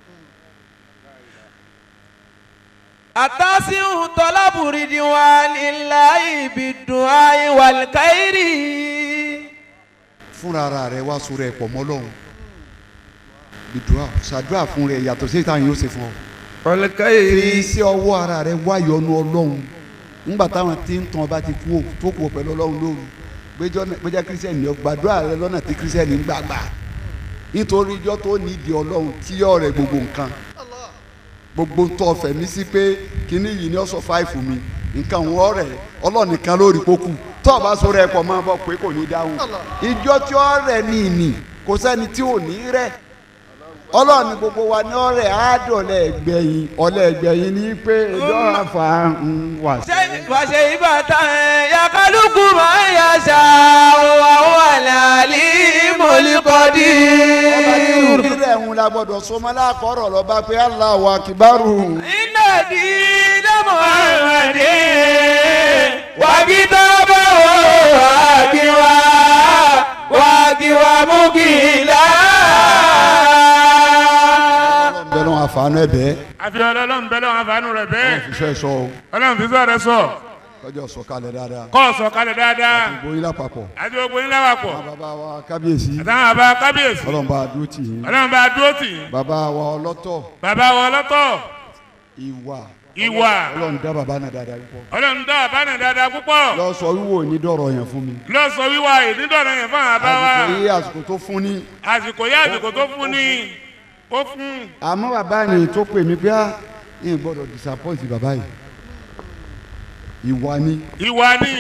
[SPEAKER 1] atasiun tọlaburidi wa lilayi biduayi walikairi.
[SPEAKER 5] fúnra ara rẹ wá sórí ẹ pọ̀ mọ́ lọ́hùn gbìdúrà ṣàdúrà fún rẹ yàtọ̀ sí ìtàn yóò ṣe fún ọ. fi
[SPEAKER 1] walikairi.
[SPEAKER 5] iṣẹ́ ọwọ́ ara rẹ wá yọ́nú ọlọ́run ńgbà táwọn tí ń tàn ọba ti kú ò tó kú ò pẹ̀lú ọlọ́run lóru gbẹjọ́ gbẹjọ́ kírísítẹ́nì ni ọ gbàdúrà rẹ lọ́nà tí kírísítẹ́nì ń gbàgbà nítorí ijọ́ tó nídìí ọlọ́run tí yọ rẹ gbogbo nǹkan gbogbo ń tọ́ fẹ̀mí sí pé kíní yìí ni ó sọ fáìfù mi nǹkan wọn rẹ ọlọ́run nìkan lórí pókù tó o bá sọ̀rọ̀ ẹ̀ pọ̀ máa bọ̀ pé kò ní dáhùn ijọ́ tí ó rẹ̀ ní ìní kò sẹ́ni tí ò ní rẹ̀ ọlọ́run ní gbogbo wa ní ọ̀rẹ́ àádọ́lẹ̀ ẹgbẹ̀yìn ọ̀lẹ́ ẹgbẹ̀yìn ní pé ẹjọ́ àfà ń wà sí.
[SPEAKER 1] wàṣẹ ìbátan yakaluku máa ń yàṣà wà wà lálí mọ̀lẹ́kọ̀dí.
[SPEAKER 5] ọba ní ìrú rẹ̀ ń la gbọ́dọ̀ sọmọ lákọ̀ọ́rọ̀ lọ́ba pé Allahu akbaru.
[SPEAKER 1] iná di dámọ̀ àrùnàdé wàgídọ́bọ̀ wàgíwá wàgíwá múgìlá.
[SPEAKER 5] ọlọ́run bẹ́ẹ̀ lọ́wọ́ àfààní ẹ̀bẹ́
[SPEAKER 2] àfi ọlọ́run bẹ́ẹ̀ lọ́wọ́ àfààní rẹ̀ bẹ́ẹ̀
[SPEAKER 5] ìfẹ́ sọ o
[SPEAKER 2] ọlọ́run fi sọ rẹ sọ
[SPEAKER 5] lọ́jọ́ sọ kalẹ̀ dáadáa
[SPEAKER 2] kọ́ ọ sọ kalẹ̀ dáadáa
[SPEAKER 5] gbogbo yín lápapọ̀
[SPEAKER 2] àti gbogbo yín láwàpọ̀
[SPEAKER 5] àwọn bàbá wa kábíyèsí
[SPEAKER 2] àtàwọn àbá kábíyèsí
[SPEAKER 5] ọlọ́run bá a dúró tì yín
[SPEAKER 2] ọlọ́run bá dúró tì í
[SPEAKER 5] bàbá wa ọlọ́tọ̀
[SPEAKER 2] bàbá wa ọlọ́tọ̀
[SPEAKER 5] ìwà
[SPEAKER 2] ìwà
[SPEAKER 5] ọlọ́run dá bàbá náà dáadáa púpọ̀
[SPEAKER 2] ọlọ́run dá àbánà dáadáa púpọ̀
[SPEAKER 5] lọ sọ wíwò ní dọ̀rọ̀ yẹn fún mi
[SPEAKER 2] lọ́sọ̀ wíwá ìdídọ̀nà yẹn fún àbá wa
[SPEAKER 5] àsìkò yí àsìkò tó fún ní
[SPEAKER 2] àsìkò yá àsìkò tó fún ni ó fún
[SPEAKER 5] àmọ́ bàbá ni tó pè mí pé á yín gbọ́dọ̀ disappoint bàbá yìí ìwà ni
[SPEAKER 2] ìwà ni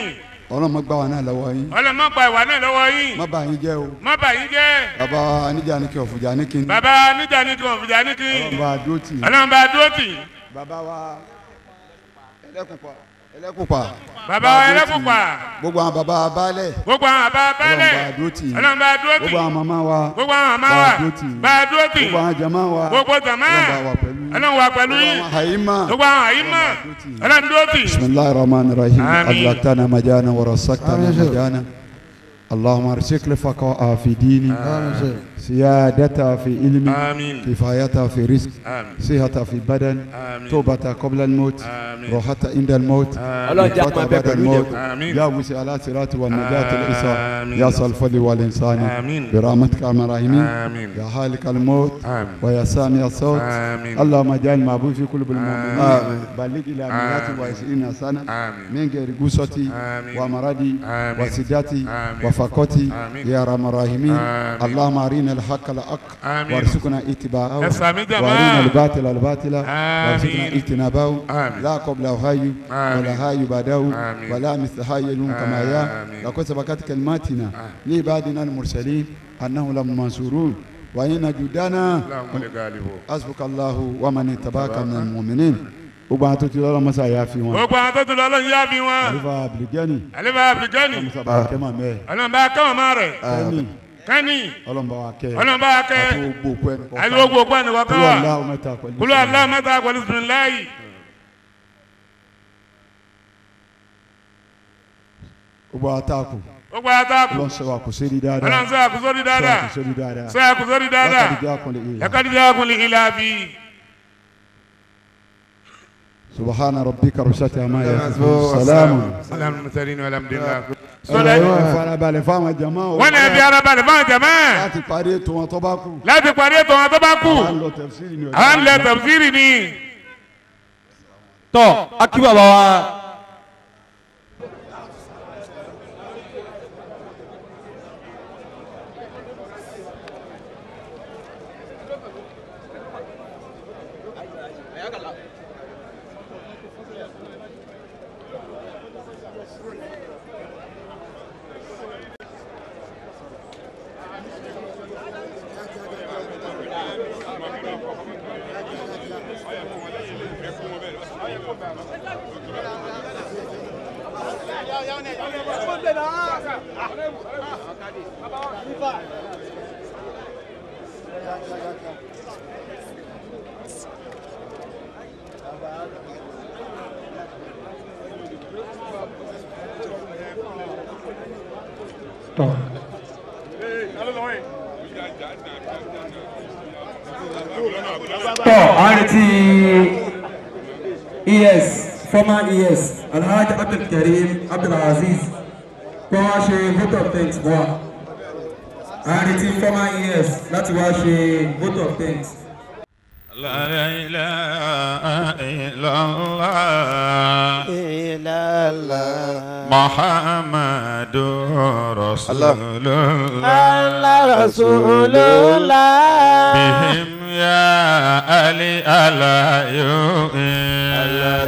[SPEAKER 5] ọlọ́run má gbà wá náà lọ́wọ́ yín
[SPEAKER 8] ọlọ́mọ gba ìwà náà lọ́wọ́ yín
[SPEAKER 5] má bà yín jẹ́ o
[SPEAKER 8] má bà yín jẹ́
[SPEAKER 5] bàbá aníjà ní kí ọ̀fùjà ní kí n
[SPEAKER 8] bàbá níjà ní kan òfìjà ní kí
[SPEAKER 5] bá a dúró tì í
[SPEAKER 8] ọlọ́run bá dúró tì í
[SPEAKER 5] bàbá wa ẹlẹ́kùnpá ẹlẹ́kùnpá
[SPEAKER 8] bàbá wa ẹlẹ́kùnpà
[SPEAKER 5] gbogbo àwọn bàbá baálẹ̀
[SPEAKER 8] gbogbo àwọn àbá bálẹ̀
[SPEAKER 5] ọlọ́run bá a dúró tì í
[SPEAKER 8] ọlọ́run bá dúró tì
[SPEAKER 5] gbogbo
[SPEAKER 8] í
[SPEAKER 5] àwọn màmá wa
[SPEAKER 8] gbogbo àwọn àmà
[SPEAKER 5] bá
[SPEAKER 8] wa
[SPEAKER 5] a dúró tì í
[SPEAKER 8] bá a dúró tì í
[SPEAKER 5] gbogbo àwọn jama wa
[SPEAKER 8] gbogbo jàmá
[SPEAKER 5] ọlọ́run bá wà pẹ̀lú yín
[SPEAKER 8] ọlọ́run wà pẹ̀lú yín
[SPEAKER 5] àwọn àyímà
[SPEAKER 8] gbogbo àwọn àyímọ̀ ọlọ́run dúró tì í
[SPEAKER 5] بسم الله الرحمن الرحيم
[SPEAKER 8] آمين.
[SPEAKER 5] أدركتنا مجانا ورزقتنا مجانا اللهم ارزق الفقاء في ديني سيادتها في علمي
[SPEAKER 8] آمين
[SPEAKER 5] كفايتها في رزق
[SPEAKER 8] آمين
[SPEAKER 5] صحتها في بدن
[SPEAKER 8] آمين
[SPEAKER 5] توبة قبل الموت
[SPEAKER 8] آمين
[SPEAKER 5] راحة عند الموت
[SPEAKER 1] ọlọ́run jẹ́ àpò
[SPEAKER 5] نجاة
[SPEAKER 1] abẹ́
[SPEAKER 5] بعد
[SPEAKER 1] pẹ̀lú
[SPEAKER 5] الموت
[SPEAKER 1] ìjẹ̀kù.
[SPEAKER 8] آمين
[SPEAKER 5] يا مسألة صراط والنجاة الإساء
[SPEAKER 8] آمين.
[SPEAKER 5] يا صلفل والإنسان
[SPEAKER 8] آمين
[SPEAKER 5] برحمتك يا الراحمين
[SPEAKER 8] آمين
[SPEAKER 5] يا خالق الموت
[SPEAKER 8] آمين
[SPEAKER 5] ويا سامع الصوت
[SPEAKER 8] آمين
[SPEAKER 5] اللهم اجعل معبود في قلوب المؤمنين
[SPEAKER 8] آمين.
[SPEAKER 5] بلغ إلى مئات
[SPEAKER 8] آمين.
[SPEAKER 5] وعشرين سنة
[SPEAKER 8] آمين
[SPEAKER 5] من غير غصتي
[SPEAKER 8] آمين
[SPEAKER 5] ومرضي
[SPEAKER 8] آمين.
[SPEAKER 5] وسداتي
[SPEAKER 8] آمين.
[SPEAKER 5] وفقتي
[SPEAKER 8] آمين.
[SPEAKER 5] يا رحم الراحمين
[SPEAKER 8] آمين.
[SPEAKER 5] اللهم أرنا الحق الحق
[SPEAKER 8] آمين
[SPEAKER 5] وارزقنا اتباعه
[SPEAKER 8] يسامي جماعة.
[SPEAKER 5] وارنا الباطل الباطل
[SPEAKER 8] آمين.
[SPEAKER 5] وارزقنا اجتنابه
[SPEAKER 8] آمين.
[SPEAKER 5] لا قبل هاي
[SPEAKER 8] آمين.
[SPEAKER 5] ولا هاي بعده
[SPEAKER 8] آمين.
[SPEAKER 5] ولا مثل هاي كما يا
[SPEAKER 8] آمين.
[SPEAKER 5] لقد سبقت كلماتنا لعبادنا المرسلين أنهم لهم منصورون وإن جدنا
[SPEAKER 8] اللهم لغالبه
[SPEAKER 5] حسبك الله ومن اتبعك من المؤمنين gbogbo àwọn tó ti lọ́rọ̀ mọ́sá yà fi wọn.
[SPEAKER 8] gbogbo àwọn tó ti lọ ọlọ́run yá fi wọn
[SPEAKER 5] àlùfà abdulgani
[SPEAKER 8] àlefa abdulgani
[SPEAKER 5] musa bá kẹ́mà mẹ́
[SPEAKER 8] ọlọ́run bá kọ́ ọmọ rẹ̀
[SPEAKER 5] kẹ́mi
[SPEAKER 8] kẹ́ni
[SPEAKER 5] ọlọ́mọba wa kẹ́
[SPEAKER 8] ọlọ́run bá kẹ́
[SPEAKER 5] àti gbogbo òkú ẹni kọ̀ọ̀kan.
[SPEAKER 8] àti gbogbo òkú ẹni kọ̀ọ̀kan
[SPEAKER 5] kúlọ̀
[SPEAKER 8] wà
[SPEAKER 5] aláwọ̀ mẹ́ta pẹ̀lú.
[SPEAKER 8] kúlú aláwọ̀ mẹ́ta pẹ̀lú bisimilayi
[SPEAKER 5] gbogbo àtàkù
[SPEAKER 8] gbogbo àtàkù
[SPEAKER 5] ọlọ́run sọ wa kò sórí dáadáa.
[SPEAKER 8] ọlọ́run sọ àkùsọ́rí dáadáa
[SPEAKER 5] kò sórí dáadáa.
[SPEAKER 8] sọ àkùsọ́rí dáadáa
[SPEAKER 5] látàdíjà kùnlé ìyá.
[SPEAKER 8] ẹ̀kọ́díjà ọkùnrin ilà bí
[SPEAKER 5] subahana rabbika rusati ama yasifun salamu.
[SPEAKER 8] alamusarini alhamdulilayi.
[SPEAKER 5] sọlá yóò farabalẹ̀ fáwọn jama o.
[SPEAKER 8] wọ́n ní ẹbí arábàlẹ̀ fún àjẹmọ́
[SPEAKER 5] láti parí ètò wọn tó bá kù.
[SPEAKER 8] láti parí ètò wọn tó bá kù
[SPEAKER 5] à ń lọ tẹ̀síìrì ni o.
[SPEAKER 8] à ń lẹ tẹ̀síìrì ni
[SPEAKER 1] tọ́ akí bàbá wa
[SPEAKER 9] tọ́ a retí es former es alhaji abdulkareem abdulaziz kó wá ṣe vote of thanks fún wa a retí former es láti wá ṣe vote of thanks.
[SPEAKER 2] لا إله إلا الله محمد رسول الله
[SPEAKER 1] رسول الله
[SPEAKER 2] بهم يا علي ألا يؤمن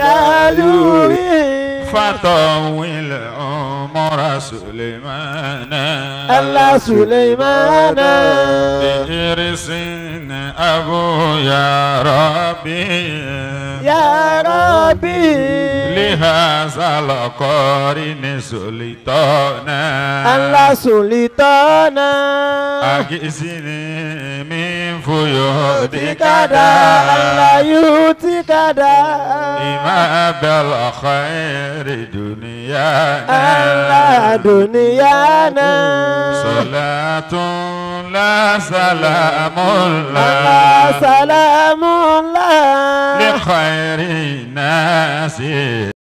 [SPEAKER 2] فطول عمر سليمان
[SPEAKER 1] الله سليمان
[SPEAKER 2] بإرس أبو يا ربي
[SPEAKER 1] يا ربي
[SPEAKER 2] لهذا القرن سلطانا
[SPEAKER 1] الله سلطانا
[SPEAKER 2] أجزني من فيودك
[SPEAKER 1] كدا الله يؤتيك دا
[SPEAKER 2] إما بالخير دنيانا
[SPEAKER 1] الله دنيانا
[SPEAKER 2] صلاة لا سلام
[SPEAKER 1] الله
[SPEAKER 2] الله
[SPEAKER 1] سلام الله
[SPEAKER 2] لخير الناس